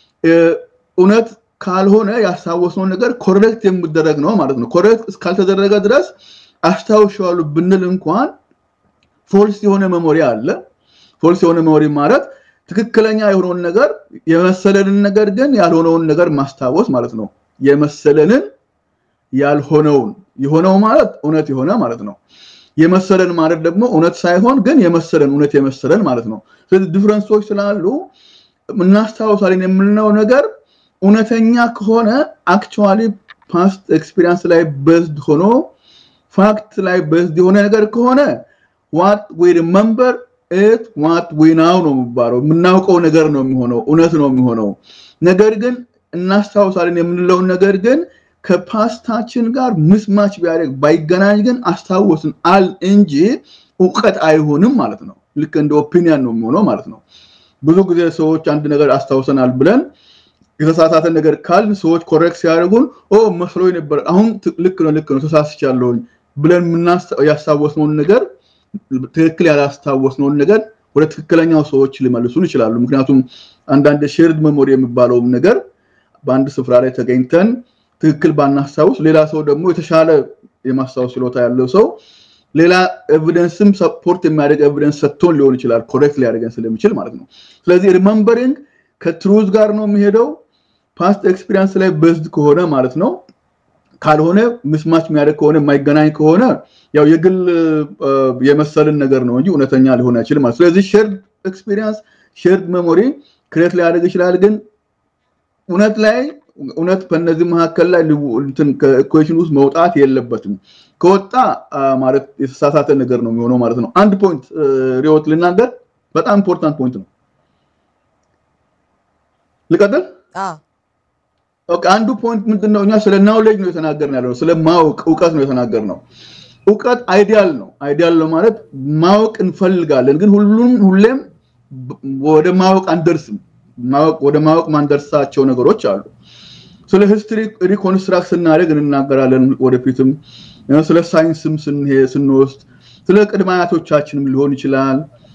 እውነት ካልሆነ ያስታወስነው ነገር ኮሬክት የሚደረግ ነው ማለት ነው። ኮሬክት እስካልተደረገ ድረስ አስታውሻለሁ ብንል እንኳን ፎልስ የሆነ መሞሪ አለ። ፎልስ የሆነ መሞሪ ማለት ትክክለኛ የሆነውን ነገር የመሰለንን ነገር ግን ያልሆነውን ነገር ማስታወስ ማለት ነው። የመሰለንን ያልሆነውን የሆነው ማለት እውነት የሆነ ማለት ነው። የመሰለን ማለት ደግሞ እውነት ሳይሆን ግን የመሰለን እውነት የመሰለን ማለት ነው። ስለዚህ ዲፍረንሶች ስላሉ እናስታውሳለን የምንለው ነገር እውነተኛ ከሆነ አክቹዋሊ ፓስት ኤክስፒሪየንስ ላይ በዝድ ሆኖ ፋክት ላይ በዝድ የሆነ ነገር ከሆነ ዋት ዊ ሪመምበር ኢት ዋት ዊ ናው ነው የሚባለው። የምናውቀው ነገር ነው የሚሆነው፣ እውነት ነው የሚሆነው። ነገር ግን እናስታውሳለን የምንለውን ነገር ግን ከፓስታችን ጋር ምስማች ቢያደርግ ባይገናኝ ግን አስታወስን አል እንጂ እውቀት አይሆንም ማለት ነው። ልክ እንደ ኦፒኒየን ነው የሚሆነው ማለት ነው። ብዙ ጊዜ ሰዎች አንድ ነገር አስታውሰናል ብለን የተሳሳተ ነገር ካልን ሰዎች ኮሬክት ሲያደርጉን ኦ መስሎኝ ነበር፣ አሁን ልክ ነው ልክ ነው ተሳስቻለሁኝ ብለን ያስታወስነውን ነገር ትክክል ያላስታወስነውን ነገር ወደ ትክክለኛው ሰዎች ሊመልሱን ይችላሉ። ምክንያቱም አንዳንድ ሼርድ ሜሞሪ የሚባለውም ነገር በአንድ ስፍራ ላይ ተገኝተን ትክክል ባናስታውስ ሌላ ሰው ደግሞ የተሻለ የማስታወስ ችሎታ ያለው ሰው ሌላ ኤቪደንስም ሰፖርት የሚያደርግ ኤቪደንስ ሰጥቶን ሊሆን ይችላል ኮሬክት ሊያደርገን ስለሚችል ማለት ነው። ስለዚህ ሪመምበሪንግ ከትሩዝ ጋር ነው የሚሄደው ፓስት ኤክስፒሪየንስ ላይ በዝድ ከሆነ ማለት ነው። ካልሆነ ምስማች የሚያደርግ ከሆነ የማይገናኝ ከሆነ ያው የግል የመሰልን ነገር ነው እንጂ እውነተኛ ሊሆን አይችልም ማለት ስለዚህ ሼርድ ኤክስፒሪየንስ ሼርድ ሜሞሪ ክሬት ሊያደርግ ይችላል ግን እውነት ላይ እውነት በእነዚህ መካከል ላይ ከኢኩዌሽን ውስጥ መውጣት የለበትም ከወጣ ማለት የተሳሳተ ነገር ነው የሚሆነው ማለት ነው አንድ ፖይንት ሪዮት ልናገር በጣም ኢምፖርታንት ፖይንት ነው ልቀጥል አንዱ ፖይንት ምንድነው እኛ ስለ ናውሌጅ ነው የተናገርን ያለው ስለ ማወቅ እውቀት ነው የተናገር ነው እውቀት አይዲያል ነው አይዲያል ነው ማለት ማወቅ እንፈልጋለን ግን ሁሉም ሁሌም ወደ ማወቅ አንደርስም ወደ ማወቅ ማንደርሳቸው ነገሮች አሉ ስለ ሂስትሪ ሪኮንስትራክት ስናደርግ እንናገራለን ወደፊትም ስለ ሳይንስም ስንወስድ ስለ ቅድመ አያቶቻችንም ሊሆን ይችላል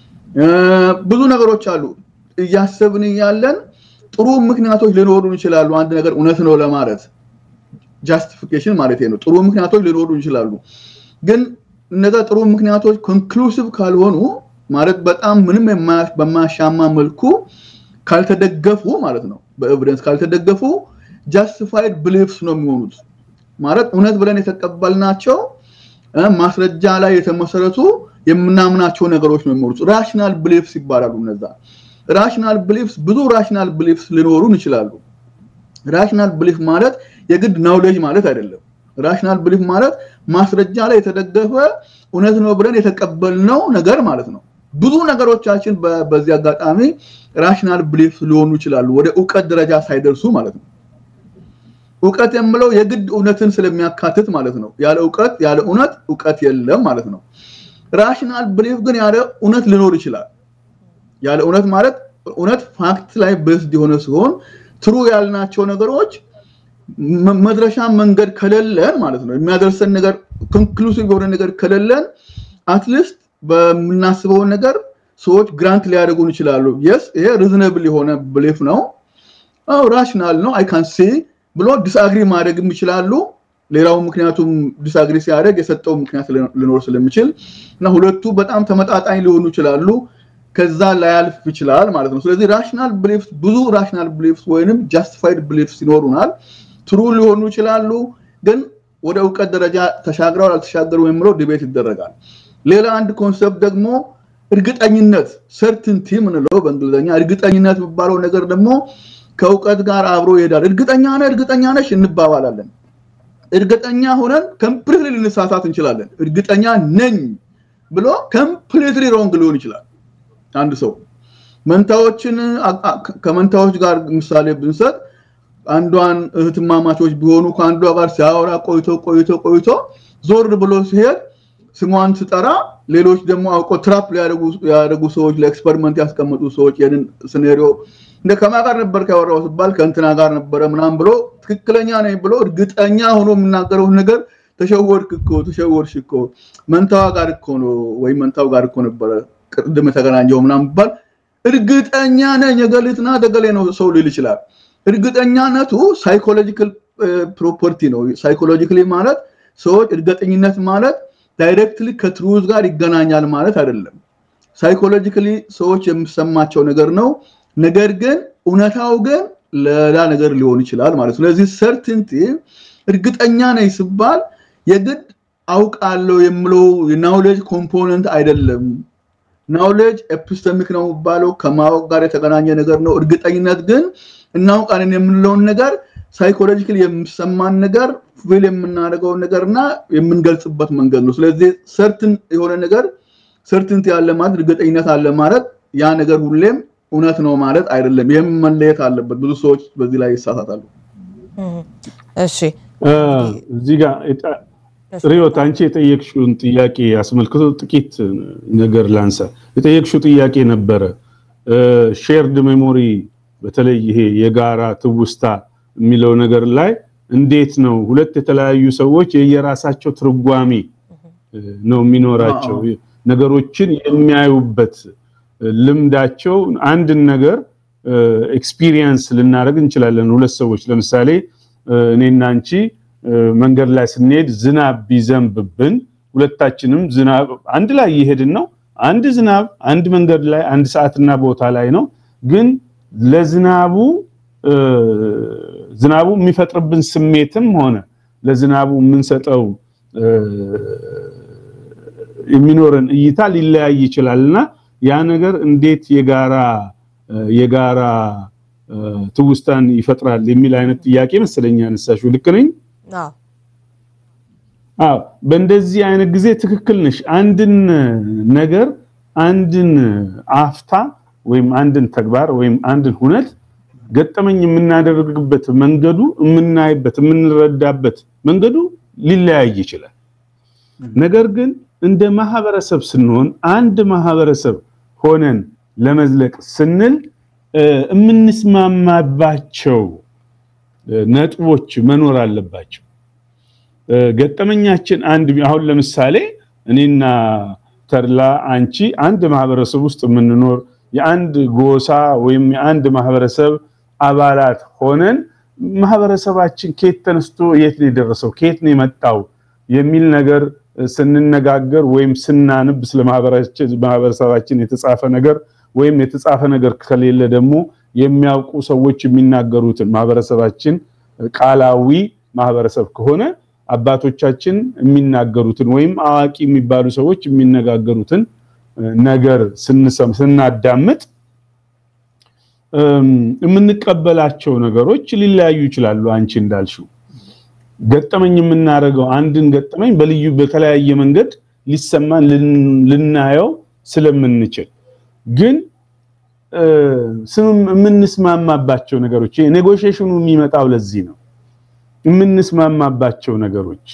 ብዙ ነገሮች አሉ እያሰብን እያለን ጥሩ ምክንያቶች ሊኖሩን ይችላሉ አንድ ነገር እውነት ነው ለማለት ጃስቲፊኬሽን ማለት ነው ጥሩ ምክንያቶች ሊኖሩ ይችላሉ ግን እነዛ ጥሩ ምክንያቶች ኮንክሉሲቭ ካልሆኑ ማለት በጣም ምንም በማያሻማ መልኩ ካልተደገፉ ማለት ነው በኤቪደንስ ካልተደገፉ ጃስቲፋይድ ብሊፍስ ነው የሚሆኑት ማለት እውነት ብለን የተቀበልናቸው ማስረጃ ላይ የተመሰረቱ የምናምናቸው ነገሮች ነው የሚሆኑት ራሽናል ብሊፍስ ይባላሉ እነዛ ራሽናል ብሊፍስ ብዙ ራሽናል ብሊፍስ ሊኖሩን ይችላሉ ራሽናል ብሊፍ ማለት የግድ ናውሌጅ ማለት አይደለም ራሽናል ብሊፍ ማለት ማስረጃ ላይ የተደገፈ እውነት ነው ብለን የተቀበልነው ነገር ማለት ነው ብዙ ነገሮቻችን በዚህ አጋጣሚ ራሽናል ብሊፍ ሊሆኑ ይችላሉ ወደ እውቀት ደረጃ ሳይደርሱ ማለት ነው እውቀት የምለው የግድ እውነትን ስለሚያካትት ማለት ነው ያለ እውቀት ያለ እውነት እውቀት የለም ማለት ነው ራሽናል ብሊፍ ግን ያለ እውነት ሊኖር ይችላል ያለ እውነት ማለት እውነት ፋክት ላይ ቤስድ የሆነ ሲሆን ትሩ ያልናቸው ነገሮች መድረሻ መንገድ ከሌለን ማለት ነው የሚያደርሰን ነገር ኮንክሉሲቭ የሆነ ነገር ከሌለን አትሊስት በምናስበው ነገር ሰዎች ግራንት ሊያደርጉን ይችላሉ የስ ይሄ ሪዝነብል የሆነ ብሊፍ ነው ራሽናል ነው አይ ካን ሲ ብሎ ዲስአግሪ ማድረግም ይችላሉ ሌላው ምክንያቱም ዲስአግሪ ሲያደርግ የሰጠው ምክንያት ሊኖር ስለሚችል እና ሁለቱ በጣም ተመጣጣኝ ሊሆኑ ይችላሉ ከዛ ላያልፍ ይችላል ማለት ነው ስለዚህ ራሽናል ብሊፍስ ብዙ ራሽናል ብሊፍስ ወይንም ጃስቲፋይድ ብሊፍስ ይኖሩናል ትሩ ሊሆኑ ይችላሉ ግን ወደ እውቀት ደረጃ ተሻግረው አልተሻገሩ የሚለው ዲቤት ይደረጋል ሌላ አንድ ኮንሰፕት ደግሞ እርግጠኝነት ሰርትንቲ ምንለው በእንግሊዝኛ እርግጠኝነት የሚባለው ነገር ደግሞ ከእውቀት ጋር አብሮ ይሄዳል እርግጠኛ ነህ እርግጠኛ ነሽ እንባባላለን እርግጠኛ ሆነን ኮምፕሊትሊ ልንሳሳት እንችላለን እርግጠኛ ነኝ ብሎ ኮምፕሊትሊ ሮንግ ሊሆን ይችላል አንድ ሰው መንታዎችን ከመንታዎች ጋር ምሳሌ ብንሰጥ አንዷን እህትማማቾች ቢሆኑ ከአንዷ ጋር ሲያወራ ቆይቶ ቆይቶ ቆይቶ ዞር ብሎ ሲሄድ ስሟን ስጠራ ሌሎች ደግሞ አውቆ ትራፕ ሊያደርጉ ሰዎች ለኤክስፐሪመንት ያስቀመጡ ሰዎች ይህንን ሲኔሪዮ እንደ ከማ ጋር ነበር ያወራው ሲባል ከእንትና ጋር ነበረ ምናም ብሎ ትክክለኛ ነኝ ብሎ እርግጠኛ ሆኖ የምናገረውን ነገር ተሸወድክ እኮ ተሸወድሽ እኮ መንታዋ ጋር እኮ ነው ወይም መንታው ጋር እኮ ነበረ ቅድም የተገናኘው ምናም ይባል እርግጠኛ ነኝ የገሊትና ደገሌ ነው ሰው ሊል ይችላል እርግጠኛነቱ ሳይኮሎጂካል ፕሮፐርቲ ነው ሳይኮሎጂካሊ ማለት ሰዎች እርግጠኝነት ማለት ዳይሬክትሊ ከትሩዝ ጋር ይገናኛል ማለት አይደለም ሳይኮሎጂካሊ ሰዎች የሚሰማቸው ነገር ነው ነገር ግን እውነታው ግን ሌላ ነገር ሊሆን ይችላል ማለት ስለዚህ ሰርቲንቲ እርግጠኛ ነኝ ሲባል የግድ አውቃለሁ የምለው የናውሌጅ ኮምፖነንት አይደለም ናውሌጅ ኤፒስተሚክ ነው የሚባለው ከማወቅ ጋር የተገናኘ ነገር ነው እርግጠኝነት ግን እናውቃለን የምንለውን ነገር ሳይኮሎጂካል የሚሰማን ነገር ፊል የምናደርገውን ነገር እና የምንገልጽበት መንገድ ነው ስለዚህ ሰርትን የሆነ ነገር ሰርትንት ያለ ማለት እርግጠኝነት አለ ማለት ያ ነገር ሁሌም እውነት ነው ማለት አይደለም ይህም መለየት አለበት ብዙ ሰዎች በዚህ ላይ ይሳሳታሉ እሺ እዚህ ጋር ሪዮት አንቺ የጠየቅሽውን ጥያቄ አስመልክቶ ጥቂት ነገር ላንሳ የጠየቅሽው ጥያቄ ነበረ ሼርድ ሜሞሪ በተለይ ይሄ የጋራ ትውስታ የሚለው ነገር ላይ እንዴት ነው ሁለት የተለያዩ ሰዎች የየራሳቸው ትርጓሜ ነው የሚኖራቸው ነገሮችን የሚያዩበት ልምዳቸው አንድን ነገር ኤክስፒሪየንስ ልናደርግ እንችላለን ሁለት ሰዎች ለምሳሌ እኔና አንቺ መንገድ ላይ ስንሄድ ዝናብ ቢዘንብብን ሁለታችንም ዝናብ አንድ ላይ እየሄድን ነው አንድ ዝናብ አንድ መንገድ ላይ አንድ ሰዓትና ቦታ ላይ ነው ግን ለዝናቡ ዝናቡ የሚፈጥርብን ስሜትም ሆነ ለዝናቡ የምንሰጠው የሚኖረን እይታ ሊለያይ ይችላልና ያ ነገር እንዴት የጋራ የጋራ ትውስታን ይፈጥራል የሚል አይነት ጥያቄ መሰለኝ ያነሳሽው። ልክ ነኝ? አዎ። በእንደዚህ አይነት ጊዜ ትክክል ነሽ። አንድን ነገር አንድን አፍታ ወይም አንድን ተግባር ወይም አንድን ሁነት ገጠመኝ የምናደርግበት መንገዱ የምናይበት የምንረዳበት መንገዱ ሊለያይ ይችላል። ነገር ግን እንደ ማህበረሰብ ስንሆን አንድ ማህበረሰብ ሆነን ለመዝለቅ ስንል የምንስማማባቸው ነጥቦች መኖር አለባቸው። ገጠመኛችን አንድ አሁን ለምሳሌ እኔና ተድላ አንቺ አንድ ማህበረሰብ ውስጥ የምንኖር የአንድ ጎሳ ወይም የአንድ ማህበረሰብ አባላት ሆነን ማህበረሰባችን ከየት ተነስቶ የት ነው የደረሰው ከየት ነው የመጣው የሚል ነገር ስንነጋገር ወይም ስናንብ ስለ ማህበረሰባችን የተጻፈ ነገር ወይም የተጻፈ ነገር ከሌለ ደግሞ የሚያውቁ ሰዎች የሚናገሩትን ማህበረሰባችን ቃላዊ ማህበረሰብ ከሆነ አባቶቻችን የሚናገሩትን ወይም አዋቂ የሚባሉ ሰዎች የሚነጋገሩትን ነገር ስናዳምጥ የምንቀበላቸው ነገሮች ሊለያዩ ይችላሉ። አንቺ እንዳልሽው ገጠመኝ የምናደርገው አንድን ገጠመኝ በልዩ በተለያየ መንገድ ሊሰማን ልናየው ስለምንችል ግን የምንስማማባቸው ነገሮች ኔጎሽዬሽኑ የሚመጣው ለዚህ ነው። የምንስማማባቸው ነገሮች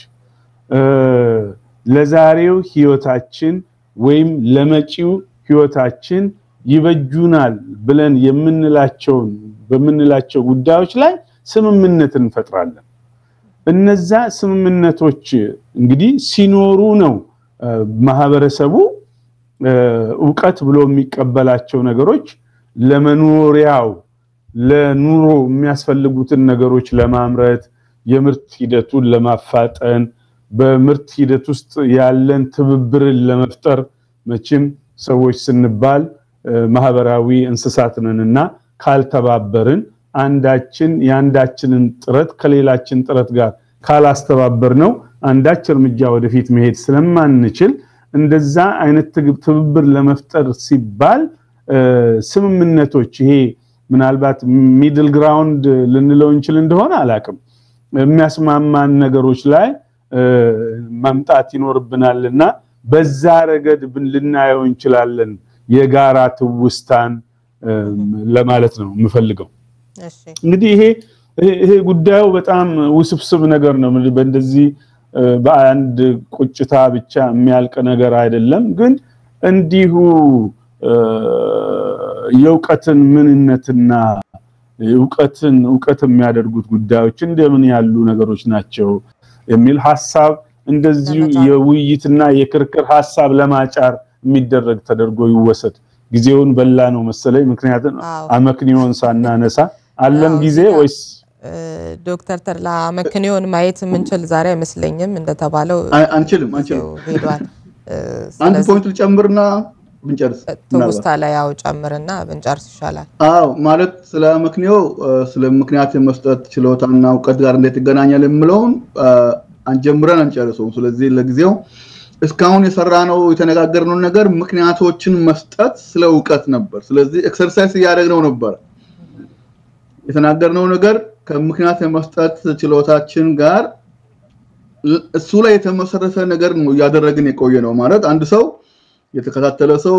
ለዛሬው ህይወታችን ወይም ለመጪው ህይወታችን ይበጁናል ብለን የምንላቸውን በምንላቸው ጉዳዮች ላይ ስምምነት እንፈጥራለን። እነዛ ስምምነቶች እንግዲህ ሲኖሩ ነው ማህበረሰቡ እውቀት ብሎ የሚቀበላቸው ነገሮች ለመኖሪያው ለኑሮ የሚያስፈልጉትን ነገሮች ለማምረት የምርት ሂደቱን ለማፋጠን በምርት ሂደት ውስጥ ያለን ትብብርን ለመፍጠር መቼም ሰዎች ስንባል ማህበራዊ እንስሳት ነንና ካልተባበርን አንዳችን የአንዳችንን ጥረት ከሌላችን ጥረት ጋር ካላስተባበር ነው አንዳች እርምጃ ወደፊት መሄድ ስለማንችል እንደዛ አይነት ትብብር ለመፍጠር ሲባል ስምምነቶች ይሄ ምናልባት ሚድል ግራውንድ ልንለው እንችል እንደሆነ አላቅም የሚያስማማን ነገሮች ላይ መምጣት ይኖርብናልና በዛ ረገድ ልናየው እንችላለን የጋራ ትውስታን ለማለት ነው የምፈልገው። እንግዲህ ይሄ ይሄ ጉዳዩ በጣም ውስብስብ ነገር ነው። በእንደዚህ በአንድ ቁጭታ ብቻ የሚያልቅ ነገር አይደለም። ግን እንዲሁ የእውቀትን ምንነትና እውቀትን እውቀት የሚያደርጉት ጉዳዮች እንደምን ያሉ ነገሮች ናቸው የሚል ሀሳብ እንደዚሁ የውይይትና የክርክር ሀሳብ ለማጫር የሚደረግ ተደርጎ ይወሰድ። ጊዜውን በላ ነው መሰለኝ። ምክንያቱም አመክንዮን ሳናነሳ አለን ጊዜ ወይስ ዶክተር ተድላ አመክንዮን ማየት የምንችል ዛሬ አይመስለኝም። እንደተባለው አንችልም አንችልም። ሄዷል። አንድ ፖይንት ልጨምርና ብንጨርስ ትውስታ ላይ ያው ጨምርና ብንጨርስ ይሻላል። አዎ ማለት ስለ አመክንዮ ስለ ምክንያት የመስጠት ችሎታና እውቀት ጋር እንዴት ይገናኛል የምለውን አንጀምረን አንጨርሰውም። ስለዚህ ለጊዜው እስካሁን የሰራነው የተነጋገርነው ነገር ምክንያቶችን መስጠት ስለ እውቀት ነበር። ስለዚህ ኤክሰርሳይዝ እያደረግነው ነበር። የተናገርነው ነገር ከምክንያት የመስጠት ችሎታችን ጋር እሱ ላይ የተመሰረተ ነገር ነው እያደረግን የቆየ ነው ማለት አንድ ሰው የተከታተለ ሰው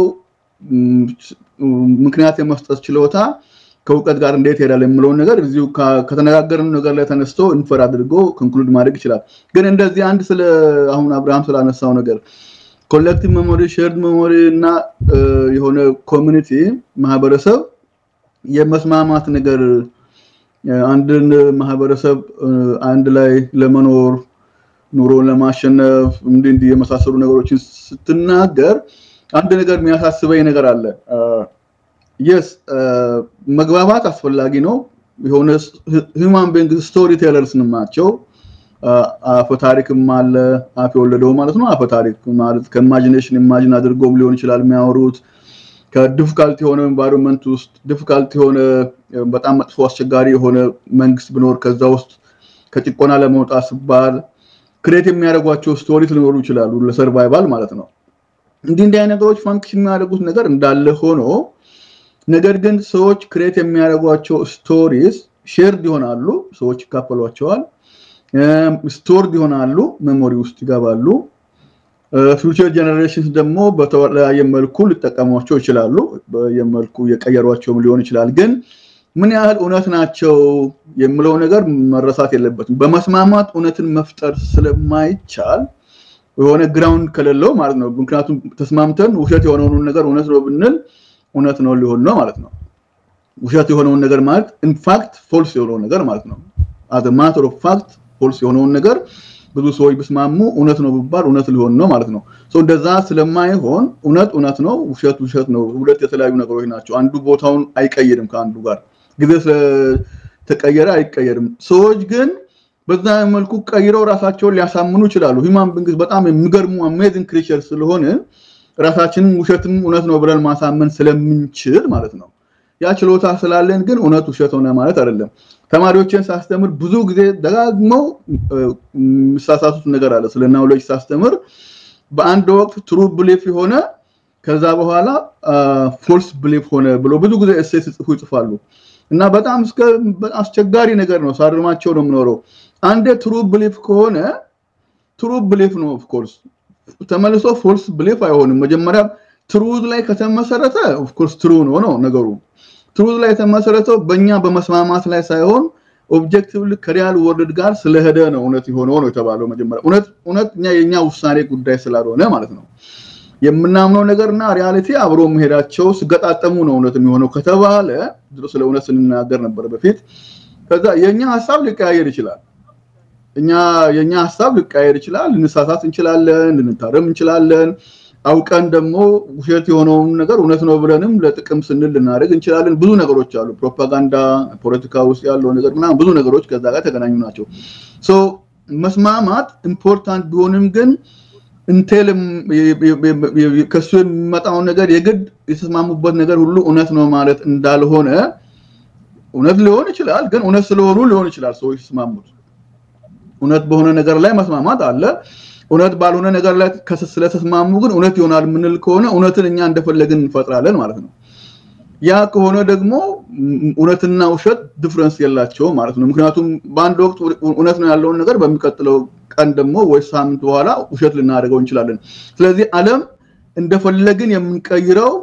ምክንያት የመስጠት ችሎታ ከእውቀት ጋር እንዴት ይሄዳል የምለውን ነገር እዚሁ ከተነጋገርን ነገር ላይ ተነስቶ ኢንፈር አድርጎ ኮንክሉድ ማድረግ ይችላል። ግን እንደዚህ አንድ ስለ አሁን አብርሃም ስላነሳው ነገር ኮሌክቲቭ ሜሞሪ፣ ሼርድ ሜሞሪ እና የሆነ ኮሚኒቲ ማህበረሰብ የመስማማት ነገር አንድን ማህበረሰብ አንድ ላይ ለመኖር ኑሮን ለማሸነፍ እንዲህ እንዲህ የመሳሰሉ ነገሮችን ስትናገር አንድ ነገር የሚያሳስበኝ ነገር አለ። የስ መግባባት አስፈላጊ ነው። የሆነ ሂውማን ቢንግ ስቶሪ ቴለርስ ናቸው። አፈ ታሪክም አለ አፍ የወለደው ማለት ነው። አፈ ታሪክ ማለት ከኢማጂኔሽን ኢማጂን አድርጎም ሊሆን ይችላል የሚያወሩት ከዲፊካልት የሆነ ኤንቫይሮንመንት ውስጥ ዲፊካልት የሆነ በጣም መጥፎ አስቸጋሪ የሆነ መንግስት ቢኖር ከዛ ውስጥ ከጭቆና ለመውጣት ሲባል ክሬት የሚያደርጓቸው ስቶሪስ ሊኖሩ ይችላሉ ለሰርቫይቫል ማለት ነው። እንዲህ እንዲህ አይነት ነገሮች ፋንክሽን የሚያደርጉት ነገር እንዳለ ሆኖ ነገር ግን ሰዎች ክሬት የሚያደርጓቸው ስቶሪስ ሼርድ ይሆናሉ፣ ሰዎች ይካፈሏቸዋል፣ ስቶርድ ይሆናሉ፣ ሜሞሪ ውስጥ ይገባሉ። ፊውቸር ጀነሬሽንስ ደግሞ በተለያየ መልኩ ሊጠቀሟቸው ይችላሉ። በየመልኩ የቀየሯቸውም ሊሆን ይችላል። ግን ምን ያህል እውነት ናቸው የምለው ነገር መረሳት የለበትም። በመስማማት እውነትን መፍጠር ስለማይቻል የሆነ ግራውንድ ከሌለው ማለት ነው። ምክንያቱም ተስማምተን ውሸት የሆነውን ነገር እውነት ነው ብንል እውነት ነው ሊሆን ነው ማለት ነው። ውሸት የሆነውን ነገር ማለት ኢንፋክት ፎልስ የሆነውን ነገር ማለት ነው። አዘ ማተር ኦፍ ፋክት ፎልስ የሆነውን ነገር ብዙ ሰዎች ቢስማሙ እውነት ነው ቢባል እውነት ሊሆን ነው ማለት ነው። እንደዛ ስለማይሆን እውነት እውነት ነው፣ ውሸት ውሸት ነው። ሁለት የተለያዩ ነገሮች ናቸው። አንዱ ቦታውን አይቀይርም ከአንዱ ጋር ጊዜ ስለተቀየረ አይቀየርም። ሰዎች ግን በዛ መልኩ ቀይረው ራሳቸውን ሊያሳምኑ ይችላሉ። ሂማን ቢንግስ በጣም የሚገርሙ አሜዚንግ ክሪቸር ስለሆነ ራሳችንን ውሸትም እውነት ነው ብለን ማሳመን ስለምንችል ማለት ነው። ያ ችሎታ ስላለን ግን እውነት ውሸት ሆነ ማለት አይደለም። ተማሪዎችን ሳስተምር ብዙ ጊዜ ደጋግመው የሚሳሳቱት ነገር አለ። ስለ ናውሌጅ ሳስተምር በአንድ ወቅት ትሩ ብሊፍ የሆነ ከዛ በኋላ ፎልስ ብሊፍ ሆነ ብሎ ብዙ ጊዜ እሴ ሲጽፉ ይጽፋሉ። እና በጣም እስከ አስቸጋሪ ነገር ነው። ሳርማቸው ነው የምኖረው። አንዴ ትሩ ብሊፍ ከሆነ ትሩ ብሊፍ ነው ኦፍኮርስ፣ ተመልሶ ፎልስ ብሊፍ አይሆንም። መጀመሪያ ትሩዝ ላይ ከተመሰረተ ኦፍኮርስ ትሩ ነው ነው ነገሩ። ትሩዝ ላይ የተመሰረተው በእኛ በመስማማት ላይ ሳይሆን ኦብጀክቲቭ ከሪያል ወርልድ ጋር ስለሄደ ነው እውነት የሆነው ነው የተባለው። መጀመሪያ እውነት እውነት እኛ የኛ ውሳኔ ጉዳይ ስላልሆነ ማለት ነው የምናምነው ነገርና ሪያሊቲ አብሮ መሄዳቸው ሲገጣጠሙ ነው እውነት የሚሆነው ከተባለ ድሮ ስለ እውነት ስንናገር ነበር በፊት። ከዛ የኛ ሀሳብ ሊቀያየር ይችላል። እኛ የኛ ሀሳብ ሊቀያየር ይችላል። ልንሳሳት እንችላለን፣ ልንታረም እንችላለን። አውቀን ደግሞ ውሸት የሆነውን ነገር እውነት ነው ብለንም ለጥቅም ስንል ልናደርግ እንችላለን። ብዙ ነገሮች አሉ። ፕሮፓጋንዳ፣ ፖለቲካ ውስጥ ያለው ነገር ምናምን ብዙ ነገሮች ከዛ ጋር ተገናኙ ናቸው። ሶ መስማማት ኢምፖርታንት ቢሆንም ግን እንቴል ከሱ የሚመጣውን ነገር የግድ የተስማሙበት ነገር ሁሉ እውነት ነው ማለት እንዳልሆነ እውነት ሊሆን ይችላል፣ ግን እውነት ስለሆኑ ሊሆን ይችላል ሰዎች የተስማሙት። እውነት በሆነ ነገር ላይ መስማማት አለ። እውነት ባልሆነ ነገር ላይ ስለተስማሙ ግን እውነት ይሆናል የምንል ከሆነ እውነትን እኛ እንደፈለግን እንፈጥራለን ማለት ነው። ያ ከሆነ ደግሞ እውነትና ውሸት ዲፍረንስ የላቸውም ማለት ነው። ምክንያቱም በአንድ ወቅት እውነት ነው ያለውን ነገር በሚቀጥለው ቀን ደግሞ ወይ ሳምንት በኋላ ውሸት ልናደርገው እንችላለን። ስለዚህ ዓለም እንደፈለግን የምንቀይረው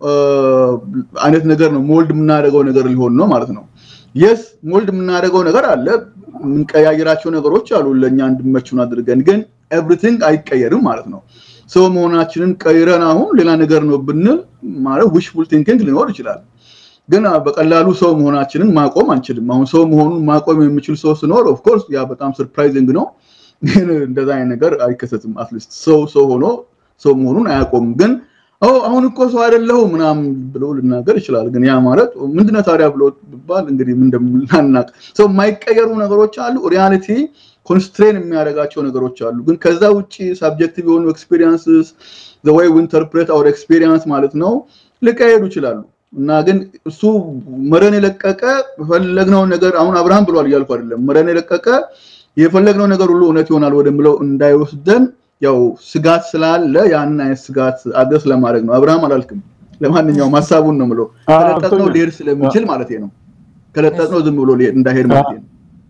አይነት ነገር ነው። ሞልድ የምናደርገው ነገር ሊሆን ነው ማለት ነው። የስ ሞልድ የምናደርገው ነገር አለ። የምንቀያየራቸው ነገሮች አሉ ለእኛ እንድመቹን አድርገን፣ ግን ኤቭሪቲንግ አይቀየርም ማለት ነው። ሰው መሆናችንን ቀይረን አሁን ሌላ ነገር ነው ብንል ማለት ዊሽፉል ቲንኪንግ ሊኖር ይችላል። ግን በቀላሉ ሰው መሆናችንን ማቆም አንችልም። አሁን ሰው መሆኑን ማቆም የሚችል ሰው ሲኖር ኦፍኮርስ ያ በጣም ሰርፕራይዚንግ ነው። ግን እንደዛ አይነት ነገር አይከሰትም። አትሊስት ሰው ሰው ሆኖ ሰው መሆኑን አያቆምም። ግን አሁን እኮ ሰው አይደለሁ ምናምን ብሎ ልናገር ይችላል። ግን ያ ማለት ምንድነው ታዲያ ብሎ ቢባል እንግዲህ ምን እንደምናናቅ ሰው የማይቀየሩ ነገሮች አሉ። ሪያሊቲ ኮንስትሬን የሚያደርጋቸው ነገሮች አሉ። ግን ከዛ ውጭ ሳብጀክቲቭ የሆኑ ኤክስፒሪየንስስ ዘ ወይ ዊ ኢንተርፕሬት አወር ኤክስፒሪየንስ ማለት ነው ሊቀየሩ ይችላሉ። እና ግን እሱ መረን የለቀቀ የፈለግነው ነገር አሁን አብርሃም ብሏል እያልኩ አይደለም። መረን የለቀቀ የፈለግነው ነገር ሁሉ እውነት ይሆናል ወደምለው እንዳይወስደን ያው ስጋት ስላለ ያንን አይነት ስጋት አድረስ ለማድረግ ነው። አብርሃም አላልክም። ለማንኛውም ሀሳቡን ነው ምለው ከለጠጥነው ሊሄድ ስለሚችል ማለት ነው። ከለጠጥነው ዝም ብሎ እንዳሄድ ማለት ነው።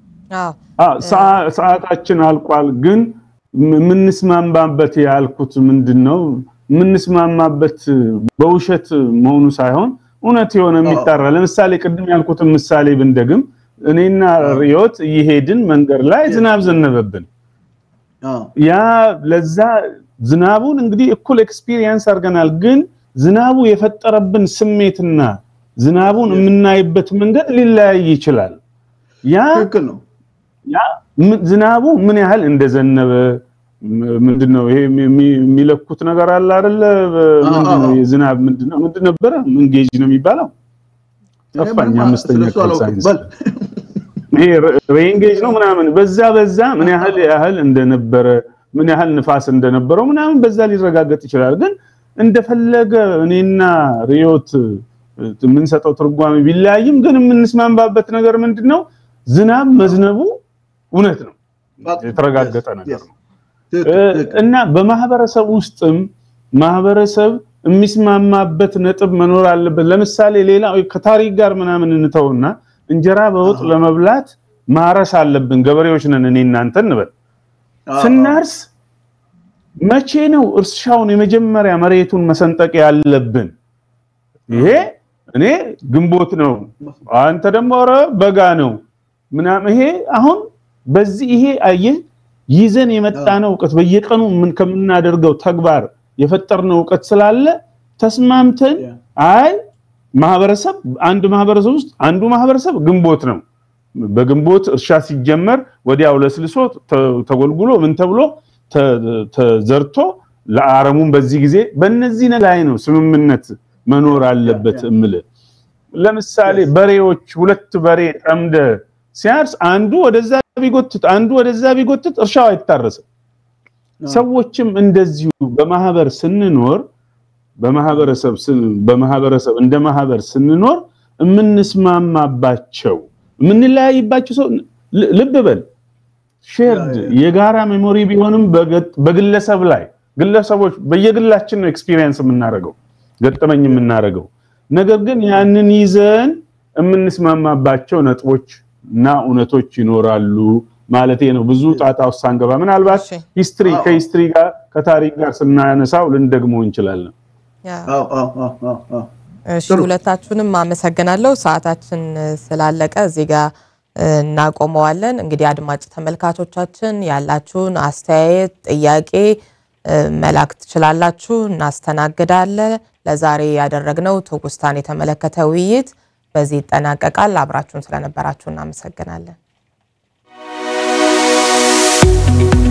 ሰዓታችን አልቋል። ግን የምንስማማበት ያልኩት ምንድን ነው? የምንስማማበት በውሸት መሆኑ ሳይሆን እውነት የሆነ የሚጠራ ለምሳሌ ቅድም ያልኩትን ምሳሌ ብንደግም እኔና ሪዮት እየሄድን መንገድ ላይ ዝናብ ዘነበብን። ያ ለዛ ዝናቡን እንግዲህ እኩል ኤክስፒሪየንስ አድርገናል። ግን ዝናቡ የፈጠረብን ስሜትና ዝናቡን የምናይበት መንገድ ሊለያይ ይችላል። ያ ያ ዝናቡ ምን ያህል እንደዘነበ ምንድነው ይሄ የሚለኩት ነገር አለ አይደለ? ምንድነው የዝናብ ምንድነው ምንድን ነበረ? ምን ጌጅ ነው የሚባለው? ጠፋኝ። አምስተኛ ክፍል ሳይንስ ይሄ ሬን ጌጅ ነው ምናምን። በዛ በዛ ምን ያህል ያህል እንደነበረ ምን ያህል ንፋስ እንደነበረው ምናምን በዛ ሊረጋገጥ ይችላል። ግን እንደፈለገ እኔና ሪዮት የምንሰጠው ትርጓሜ ቢለያይም ግን የምንስማማበት ነገር ምንድነው? ዝናብ መዝነቡ እውነት ነው፣ የተረጋገጠ ነገር ነው። እና በማህበረሰብ ውስጥም ማህበረሰብ የሚስማማበት ነጥብ መኖር አለበት። ለምሳሌ ሌላ ከታሪክ ጋር ምናምን እንተውና እንጀራ በወጥ ለመብላት ማረስ አለብን። ገበሬዎች ነን እኔ እናንተ እንበል። ስናርስ መቼ ነው እርሻውን የመጀመሪያ መሬቱን መሰንጠቅ ያለብን? ይሄ እኔ ግንቦት ነው፣ አንተ ደግሞ ኧረ በጋ ነው ምናምን። ይሄ አሁን በዚህ ይሄ አየህ ይዘን የመጣነው እውቀት በየቀኑ ምን ከምናደርገው ተግባር የፈጠርነው እውቀት ስላለ ተስማምተን አይ ማህበረሰብ አንድ ማህበረሰብ ውስጥ አንዱ ማህበረሰብ ግንቦት ነው። በግንቦት እርሻ ሲጀመር ወዲያው ለስልሶ ተጎልጉሎ ምን ተብሎ ተዘርቶ ለአረሙን በዚህ ጊዜ በእነዚህ ላይ ነው ስምምነት መኖር አለበት እምል ለምሳሌ በሬዎች ሁለት በሬ ጠምደ ሲያርስ አንዱ ወደዛ ቢጎትት አንዱ ወደዛ ቢጎትት እርሻው አይታረስም። ሰዎችም እንደዚሁ በማህበር ስንኖር በማህበረሰብ በማህበረሰብ እንደ ማህበር ስንኖር የምንስማማባቸው የምንለያይባቸው ሰው ልብ በል ሼርድ የጋራ ሜሞሪ ቢሆንም በግለሰብ ላይ ግለሰቦች በየግላችን ነው ኤክስፒሪየንስ የምናደርገው ገጠመኝ የምናደርገው ነገር ግን ያንን ይዘን የምንስማማባቸው ነጥቦች እና እውነቶች ይኖራሉ ማለት ነው። ብዙ ጣጣ ውስጥ ሳንገባ ምናልባት ሂስትሪ ከሂስትሪ ጋር ከታሪክ ጋር ስናነሳው ልንደግመው እንችላለን። እሺ ሁለታችሁንም አመሰግናለሁ። ሰዓታችን ስላለቀ እዚህ ጋር እናቆመዋለን። እንግዲህ አድማጭ ተመልካቾቻችን ያላችሁን አስተያየት፣ ጥያቄ መላክ ትችላላችሁ፣ እናስተናግዳለን። ለዛሬ ያደረግነው ትውስታን የተመለከተ ውይይት በዚህ ይጠናቀቃል። አብራችሁን ስለነበራችሁ እናመሰግናለን።